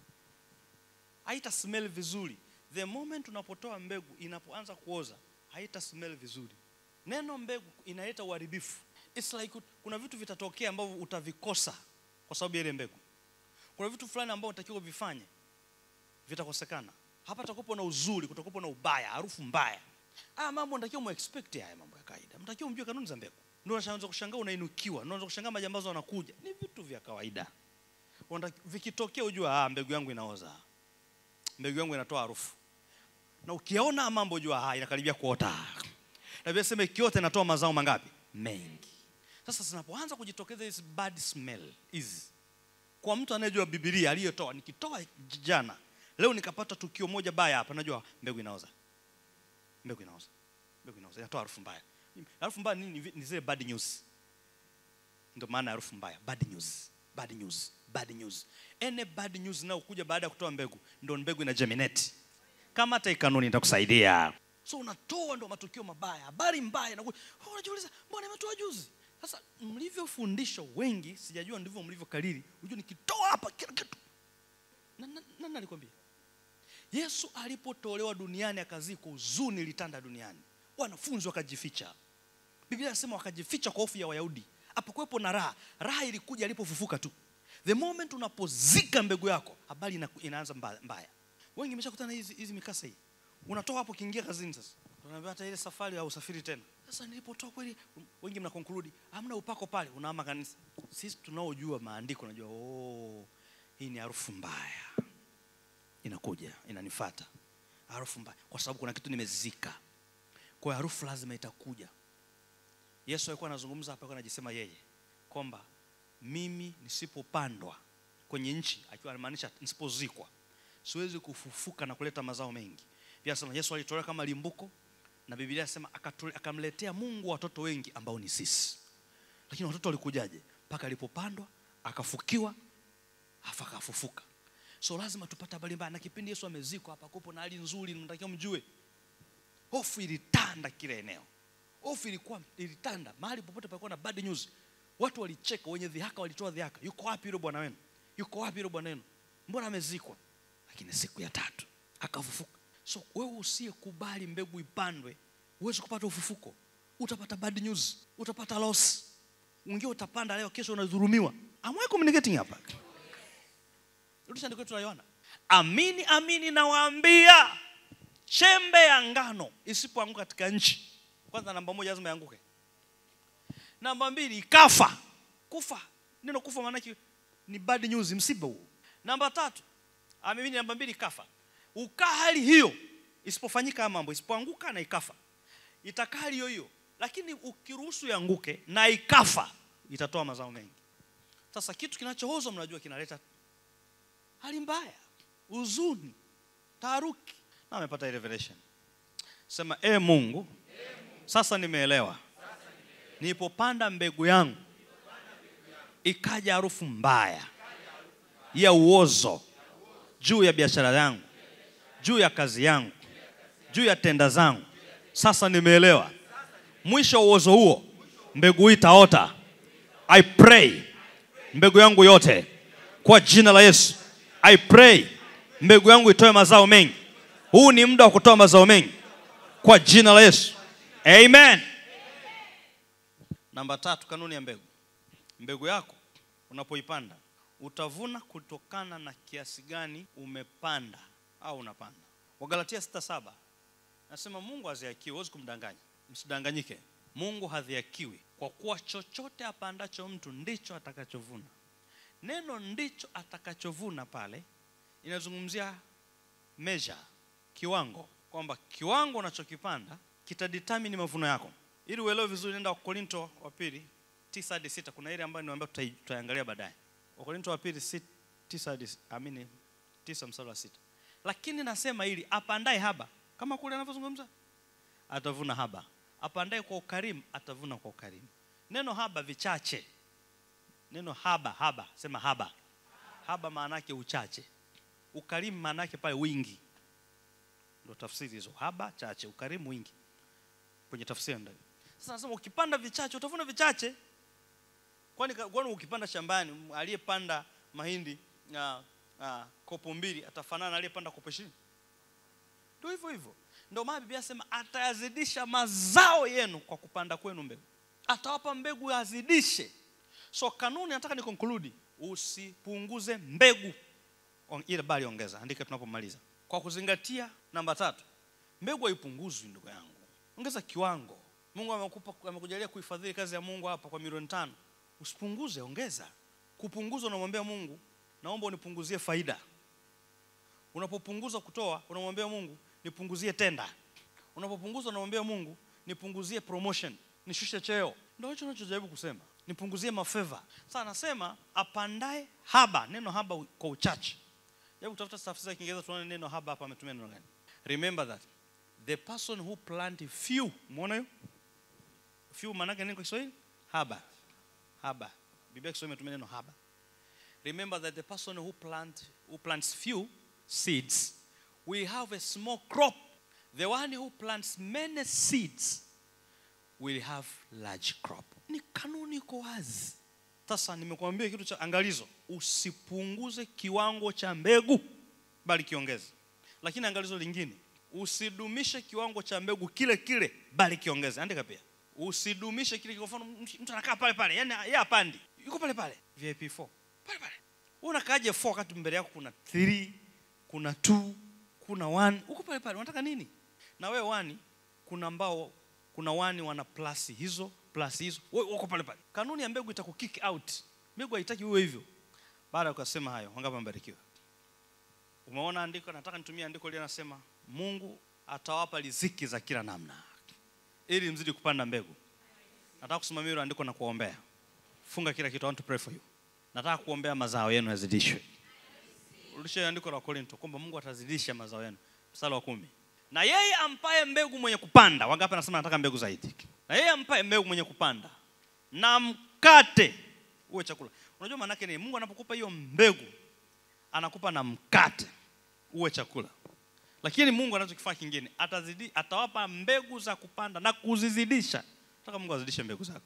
haita smell vizuri the moment unapotoa mbegu inapoanza kuoza haita smell vizuri neno mbegu inaleta uharibifu It's like ut- kuna vitu vitatokea ambavyo utavikosa kwa sababu ya ile mbegu kuna vitu fulani ambavyo unatakiwa vifanye vitakosekana hapa takupo na uzuri kutakupo na ubaya harufu mbaya haya mambo natakiwa muexpect haya mambo ya kawaida mtakiwa mjue kanuni za mbegu ndio unaanza kushangaa unainukiwa ndio unaanza kushangaa majambazo wanakuja ni vitu vya kawaida Unataki- vikitokea ujua ah, mbegu yangu inaoza mbegu yangu inatoa harufu na ukiona mambo jua ah, inakaribia kuota na Biblia sema ikiota inatoa mazao mangapi mengi sasa zinapoanza kujitokeza hizi bad smell hizi kwa mtu anayejua bibilia aliyetoa nikitoa jana leo nikapata tukio moja baya hapa najua mbegu inaoza mbegu inaoza mbegu inaoza inatoa harufu mbaya harufu mbaya nini Ni- ni zile bad news ndio maana ya harufu mbaya bad news bad news bad news any bad news inayokuja baada ya kutoa mbegu ndio mbegu ina germinate kama hata hii kanuni itakusaidia so unatoa ndo matukio mabaya habari mbaya inakuja oh, unajiuliza mbona imetoa juzi sasa mlivyofundishwa wengi sijajua ndivyo mlivyokariri unajua nikitoa hapa kila kitu Na- na- nani alikwambia yesu alipotolewa duniani akazikwa huzuni ilitanda duniani wanafunzi wakajificha biblia inasema wakajificha kwa hofu ya wayahudi hapakuwepo na raha raha ilikuja alipofufuka tu the moment unapozika mbegu yako habari ina, inaanza mbaya, mbaya. wengi imeshakutana hizi, hizi mikasa hii unatoa hapo ukiingia kazini sasa unaambia hata ile safari au usafiri tena sasa nilipotoa kweli wengi mna conclude hamna upako pale unaama kanisa sisi tunaojua maandiko unajua oh, hii ni harufu mbaya inakuja inanifata harufu mbaya kwa sababu kuna kitu nimezika kwa hiyo harufu lazima itakuja yesu alikuwa anazungumza hapa alikuwa anajisema yeye kwamba mimi nisipopandwa kwenye nchi akiwa anamaanisha nisipozikwa siwezi kufufuka na kuleta mazao mengi pia sema yesu alitolewa kama limbuko na biblia inasema akatole- akamletea mungu watoto wengi ambao ni sisi lakini watoto walikujaje mpaka alipopandwa akafukiwa afa akafufuka so lazima tupate habari mbaya na kipindi yesu amezikwa hapa kupo na hali nzuri natakiwa mjue hofu ilitanda kila eneo hofu ilikuwa ilitanda mahali popote palikuwa na bad news watu walicheka wenye dhihaka walitoa dhihaka yuko wapi yule bwana wenu yuko wapi yule bwana wenu mbona amezikwa lakini siku ya tatu akafufuka so wewe usiyekubali mbegu ipandwe huwezi kupata ufufuko utapata bad news utapata loss mwingine utapanda leo kesho unadhurumiwa am I communicating hapa rudisha andiko letu la yohana amini amini nawaambia chembe ya ngano isipoanguka katika nchi kwanza namba moja lazima ianguke namba mbili ikafa kufa neno kufa maanake ni bad news msiba huo namba tatu amini namba mbili ikafa ukaa hali hiyo isipofanyika haya mambo isipoanguka na ikafa itakaa hali hiyo hiyo lakini ukiruhusu ianguke na ikafa itatoa mazao mengi sasa kitu kinachoozwa mnajua kinaleta hali mbaya huzuni taharuki na amepata hii revelation sema e mungu sasa nimeelewa nilipopanda mbegu yangu ikaja harufu mbaya ya uozo juu ya biashara yangu juu ya kazi yangu juu ya tenda zangu sasa nimeelewa mwisho wa uozo huo mbegu hii itaota i pray mbegu yangu yote kwa jina la yesu i pray mbegu yangu itoe mazao mengi huu ni muda wa kutoa mazao mengi kwa jina la yesu amen namba tatu kanuni ya mbegu mbegu yako unapoipanda utavuna kutokana na kiasi gani umepanda au unapanda wagalatia 67 nasema mungu haziakiwi huwezi kumdanganya msidanganyike mungu hadhiakiwi kwa kuwa chochote apandacho mtu ndicho atakachovuna neno ndicho atakachovuna pale inazungumzia measure kiwango kwamba kiwango unachokipanda kitadetermine mavuno yako ili uelewe vizuri nenda wakorinto wa pili tisa hadi sita kuna ile ambayo niwaambia tutai- tutaiangalia baadaye wakorinto wa pili si, tisa hadi amini tisa mstari wa sita lakini nasema ili apandaye haba kama kule anavyozungumza atavuna haba apandaye kwa ukarimu atavuna kwa ukarimu neno haba vichache neno haba haba sema haba haba maana yake uchache ukarimu maana yake pale wingi ndio tafsiri hizo haba chache ukarimu wingi kwenye tafsiri ndio sasa nasema ukipanda vichache utavuna vichache kwani kwani ukipanda shambani m- aliyepanda mahindi uh, uh, kopo mbili atafanana na aliyepanda kopo ishirini ndio hivyo hivyo ndio maana biblia sema atayazidisha mazao yenu kwa kupanda kwenu mbegu atawapa mbegu yazidishe so kanuni nataka ni conclude usipunguze mbegu On- ile bali ongeza andika tunapomaliza kwa kuzingatia namba tatu mbegu haipunguzwi ndugu yangu ongeza kiwango mungu amekupa amekujalia kuhifadhili kazi ya mungu hapa kwa milioni tano usipunguze ongeza kupunguza unamwambia mungu naomba unipunguzie faida unapopunguza kutoa unamwambia mungu nipunguzie tenda unapopunguza unamwambia mungu nipunguzie promotion nishushe cheo ndio hicho unachojaribu kusema nipunguzie mafeva sasa anasema apandae haba neno haba u- kwa uchache hebu tafuta tafsiri ya kiingereza tuone neno haba hapa ametumia neno gani remember that the person who plant few umeona hiyo few maana yake nini kwa kiswahili haba haba biblia kiswahili imetumia neno haba remember that the person who plant who plants few seeds will have a small crop the one who plants many seeds will have large crop ni kanuni iko wazi sasa nimekuambia kitu cha angalizo usipunguze kiwango cha mbegu bali kiongeze lakini angalizo lingine usidumishe kiwango cha mbegu kile kile bali kiongeze andika pia usidumishe kile kwa mfano mtu anakaa pale pale yani yeye apandi yuko pale pale vip 4 pale pale wewe unakaaje 4 wakati mbele yako kuna 3 kuna 2 kuna 1 uko pale pale unataka nini na wewe 1 kuna ambao kuna wani wana plus hizo plus hizo wewe uko pale pale kanuni ya mbegu itakukick out mbegu haitaki uwe hivyo baada ya kusema hayo wangapi wamebarikiwa umeona andiko nataka nitumie andiko lile nasema mungu atawapa riziki za kila namna ili mzidi kupanda mbegu nataka kusimamia hilo andiko na kuombea funga kila kitu I want to pray for you nataka kuombea mazao yenu yazidishwe rudisha andiko la korinto kwamba mungu atazidisha mazao yenu mstari wa kumi na yeye ampaye mbegu mwenye kupanda wangapi anasema nataka mbegu zaidi na yeye ampaye mbegu mwenye kupanda na mkate uwe chakula unajua maanake ni mungu anapokupa hiyo mbegu anakupa na mkate uwe chakula lakini mungu anachokifanya kingine atazidi atawapa mbegu za kupanda na kuzizidisha nataka mungu azidishe mbegu zako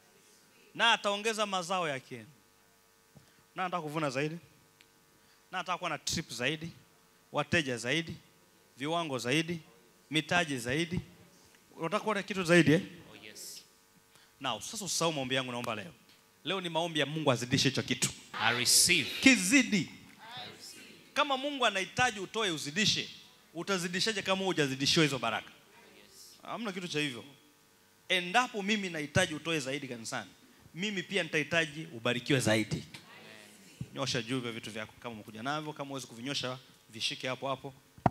na ataongeza mazao yake na anataka kuvuna zaidi na anataka kuwa na trip zaidi wateja zaidi viwango zaidi mitaji zaidi unataka kuwa na kitu zaidi eh? Oh, yes. Now, sasa usahau maombi yangu naomba leo. Leo ni maombi ya Mungu azidishe hicho kitu. I receive. Kizidi. Kama Mungu anahitaji utoe uzidishe, utazidishaje kama hujazidishiwa hizo baraka? Hamna kitu cha hivyo. Endapo mimi nahitaji utoe zaidi kanisani, mimi pia nitahitaji ubarikiwe zaidi. Nyosha juu vya vitu vyako kama umekuja navyo, kama huwezi kuvinyosha vishike hapo hapo.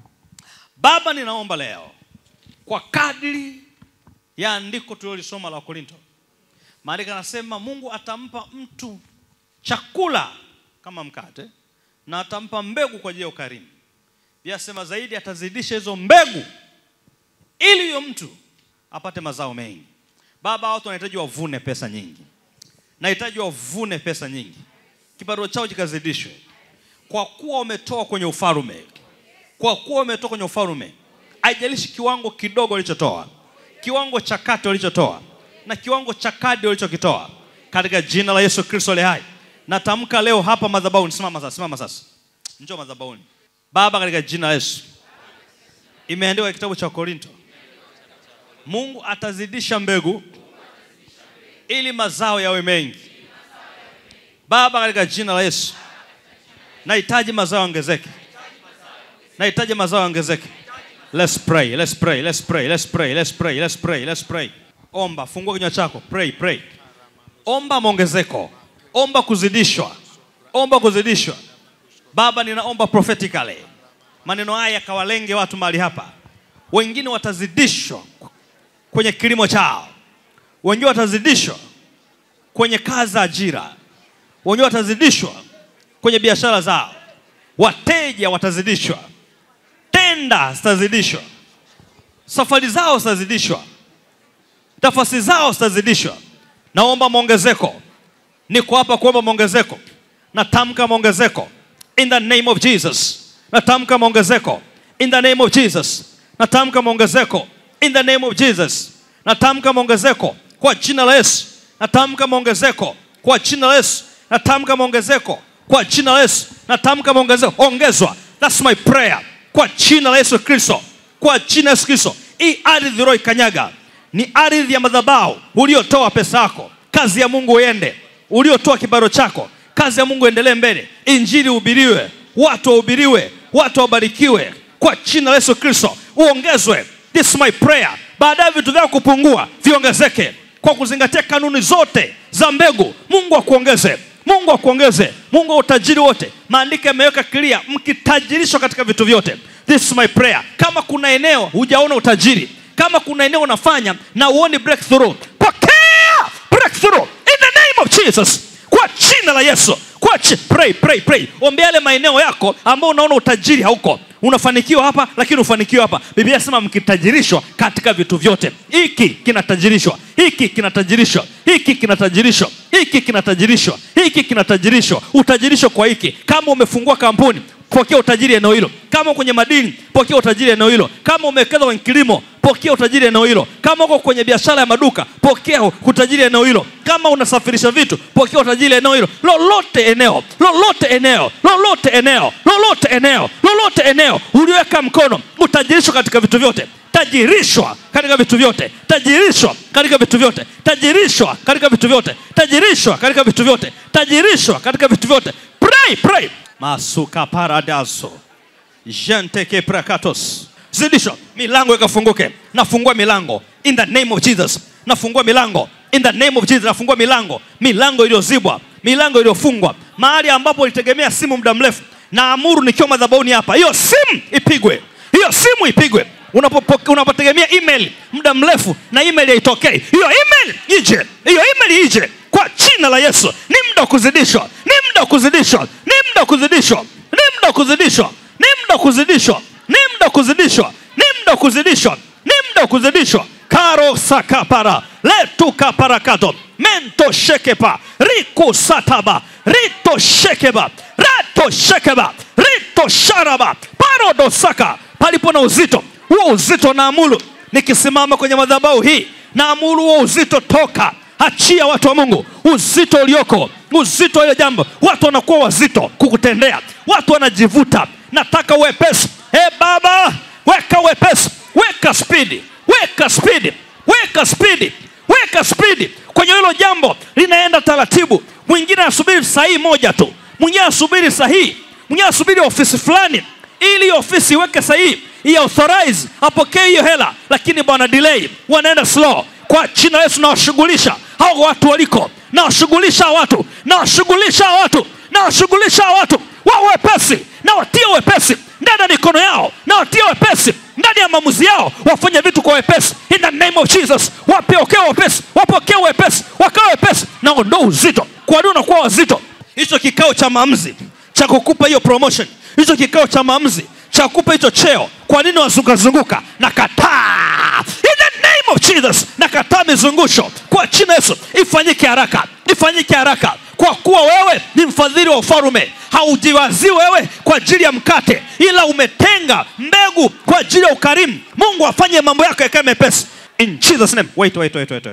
Baba, ninaomba leo kwa kadri ya andiko tulilolisoma la Korinto, maandiko anasema Mungu atampa mtu chakula kama mkate na atampa mbegu kwa ajili ya ukarimu. Pia asema zaidi atazidisha hizo mbegu ili huyo mtu apate mazao mengi. Baba, watu wanahitaji wavune pesa nyingi, nahitaji wavune pesa nyingi, kipato chao kikazidishwe, kwa kuwa wametoa kwenye ufalume, kwa kuwa wametoa kwenye ufalume. Haijalishi kiwango kidogo walichotoa, kiwango cha kati walichotoa, na kiwango cha kadi ulichokitoa katika jina la Yesu Kristo aliye hai. Natamka leo hapa madhabahuni, simama sasa, simama sasa, njoo madhabahuni. Baba, katika jina la Yesu, imeandikwa kitabu cha Korinto, Mungu atazidisha mbegu ili mazao yawe mengi. Baba, katika jina la Yesu, nahitaji mazao yaongezeke, nahitaji mazao yaongezeke. Let's pray, let's pray, let's pray, let's pray, let's pray, let's pray, let's pray. Omba, fungua kinywa chako, pray, pray. Omba maongezeko, omba kuzidishwa, omba kuzidishwa. Baba, ninaomba prophetically, maneno haya yakawalenge watu mahali hapa. Wengine watazidishwa kwenye kilimo chao, wengine watazidishwa kwenye kazi za ajira, wengine watazidishwa kwenye biashara zao, wateja watazidishwa, tenda zitazidishwa, safari zao zitazidishwa, nafasi zao zitazidishwa. Naomba maongezeko, niko hapa kuomba maongezeko, natamka maongezeko in the name of Jesus, natamka maongezeko in the name of Jesus, natamka maongezeko in the name of Jesus, natamka maongezeko kwa jina la Yesu, natamka maongezeko kwa jina la Yesu, natamka maongezeko kwa jina la Yesu, natamka maongezeko, ongezwa. That's my prayer kwa jina la Yesu Kristo, kwa jina la Yesu Kristo. Hii ardhi uliyoikanyaga ni ardhi ya madhabahu uliotoa pesa yako, kazi ya Mungu iende, uliotoa kibaro chako, kazi ya Mungu endelee mbele, injili uhubiriwe, watu wahubiriwe, watu wabarikiwe kwa jina la Yesu Kristo, uongezwe. This is my prayer. Baadaye vitu vyako kupungua viongezeke kwa kuzingatia kanuni zote za mbegu. Mungu akuongeze, Mungu akuongeze, Mungu wa utajiri wote. Maandiko yameweka clear, mkitajirishwa katika vitu vyote. This is my prayer. Kama kuna eneo hujaona utajiri, kama kuna eneo unafanya na uoni breakthrough, pokea breakthrough in the name of Jesus, kwa jina la Yesu. Kwa chi, pray, pray, pray. Ombea yale maeneo yako ambao unaona utajiri hauko unafanikiwa hapa lakini ufanikiwa hapa. Biblia inasema mkitajirishwa katika vitu vyote. Hiki kinatajirishwa, hiki kinatajirishwa, hiki kinatajirishwa, hiki kinatajirishwa, hiki kinatajirishwa. Utajirisho kwa hiki. Kama umefungua kampuni, pokea utajiri eneo hilo. Kama kwenye madini, pokea utajiri eneo hilo. Kama umewekeza kwenye kilimo, pokea utajiri eneo hilo. Kama uko kwenye biashara ya maduka, pokea utajiri eneo hilo. Kama unasafirisha vitu, pokea utajiri eneo hilo. Lolote eneo, lolote eneo, lolote eneo, lolote eneo, lolote eneo uliweka mkono, utajirishwa katika vitu vyote. Tajirishwa katika vitu vyote, tajirishwa katika vitu vyote, tajirishwa katika vitu vyote, tajirishwa katika vitu vyote, tajirishwa katika vitu vyote. Pray, pray. Masuka paradaso jenteke prakatos zidisho milango ikafunguke nafungua milango in the name of jesus nafungua milango in the name of jesus nafungua milango milango iliyozibwa milango iliyofungwa mahali ambapo ulitegemea simu muda mrefu naamuru nikiwa madhabahuni hapa hiyo simu ipigwe hiyo simu ipigwe Unapopo- unapotegemea email muda mrefu na email haitokei hiyo email ije hiyo email ije kwa jina la yesu ni muda wa kuzidishwa ni muda wa kuzidishwa ni muda wa kuzidishwa ni muda wa kuzidishwa ni muda wa kuzidishwa ni muda wa kuzidishwa ni muda wa kuzidishwa ni muda wa kuzidishwa karo sakapara letu kaparakato mento shekepa riku sataba rito shekeba rato shekeba rito sharaba parodo saka palipo na uzito huo uzito naamuru nikisimama kwenye madhabahu hii naamuru huo uzito toka achia watu wa mungu uzito ulioko uzito wa hilo jambo watu wanakuwa wazito kukutendea watu wanajivuta nataka uwepesi e baba weka uwepesi weka spidi weka spidi weka spidi weka spidi kwenye hilo jambo linaenda taratibu mwingine anasubiri sahihi moja tu mwingine anasubiri sahihi mwingine anasubiri ofisi fulani ili hiyo ofisi iweke sahihi i authorize apokee hiyo hela lakini bwana delay wanaenda slow kwa jina la yesu nawashughulisha hao watu waliko nawashughulisha hao watu nawashughulisha hao watu nawashughulisha hao watu wa wepesi na watie wepesi ndani ya mikono yao na watie wepesi ndani ya maamuzi yao wafanye vitu kwa wepesi in the name of jesus wapokee wepesi wapokee wepesi wakawe wepesi na ondoa uzito kwa nini unakuwa wazito hicho kikao cha maamuzi cha kukupa hiyo promotion hicho kikao cha maamuzi cha kukupa hicho cheo kwa nini wazungazunguka na kataa in the name of jesus na kataa mizungusho kwa jina yesu ifanyike haraka ifanyike haraka kwa kuwa wewe ni mfadhili wa ufalume haujiwazii wewe kwa ajili ya mkate ila umetenga mbegu kwa ajili ya ukarimu mungu afanye mambo yako yakae mepesi in jesus name wait, wait, wait, wait, wait.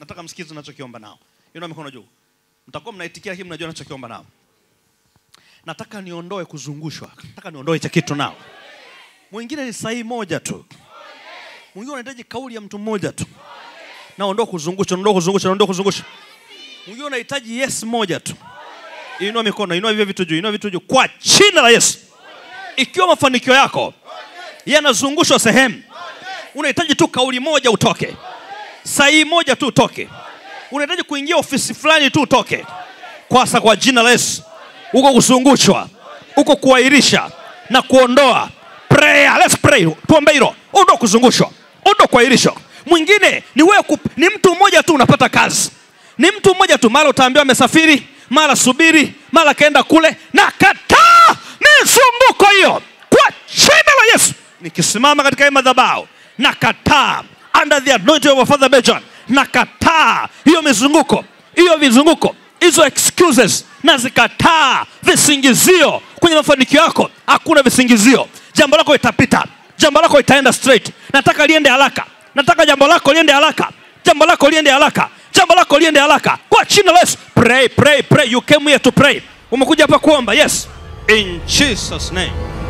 nataka msikize tunachokiomba nao inua mikono juu mtakuwa mnaitikia lakini mnajua nachokiomba nao nataka niondoe kuzungushwa nataka niondoe cha kitu nao mwingine ni sahihi moja tu mwingine unahitaji kauli ya mtu mmoja tu naondoa kuzungusha naondoa kuzungusha naondoa kuzungusha mwingine unahitaji yes moja tu inua mikono inua hivyo vitu juu inua vitu juu kwa jina la yesu ikiwa mafanikio yako yanazungushwa sehemu unahitaji tu kauli moja utoke sahihi moja tu utoke unahitaji kuingia ofisi fulani tu utoke kwasa kwa jina la yesu huko kuzungushwa huko kuahirisha na kuondoa prayer let's pray tuombe hilo ondoa kuzungushwa ondoa kuahirishwa mwingine ni wewe kup- ni mtu mmoja tu unapata kazi ni mtu mmoja tu mara utaambiwa amesafiri mara subiri mara kaenda kule na kataa mizunguko hiyo kwa jina la yesu nikisimama katika hii madhabahu na kataa under the anointing of our father Benjamin na kataa hiyo mizunguko hiyo vizunguko hizo excuses na zikataa visingizio kwenye mafanikio yako hakuna visingizio jambo lako itapita jambo lako itaenda straight nataka liende haraka nataka jambo lako liende haraka jambo lako liende haraka jambo lako liende haraka kwa jina la Yesu pray pray pray you came here to pray umekuja hapa kuomba yes in Jesus name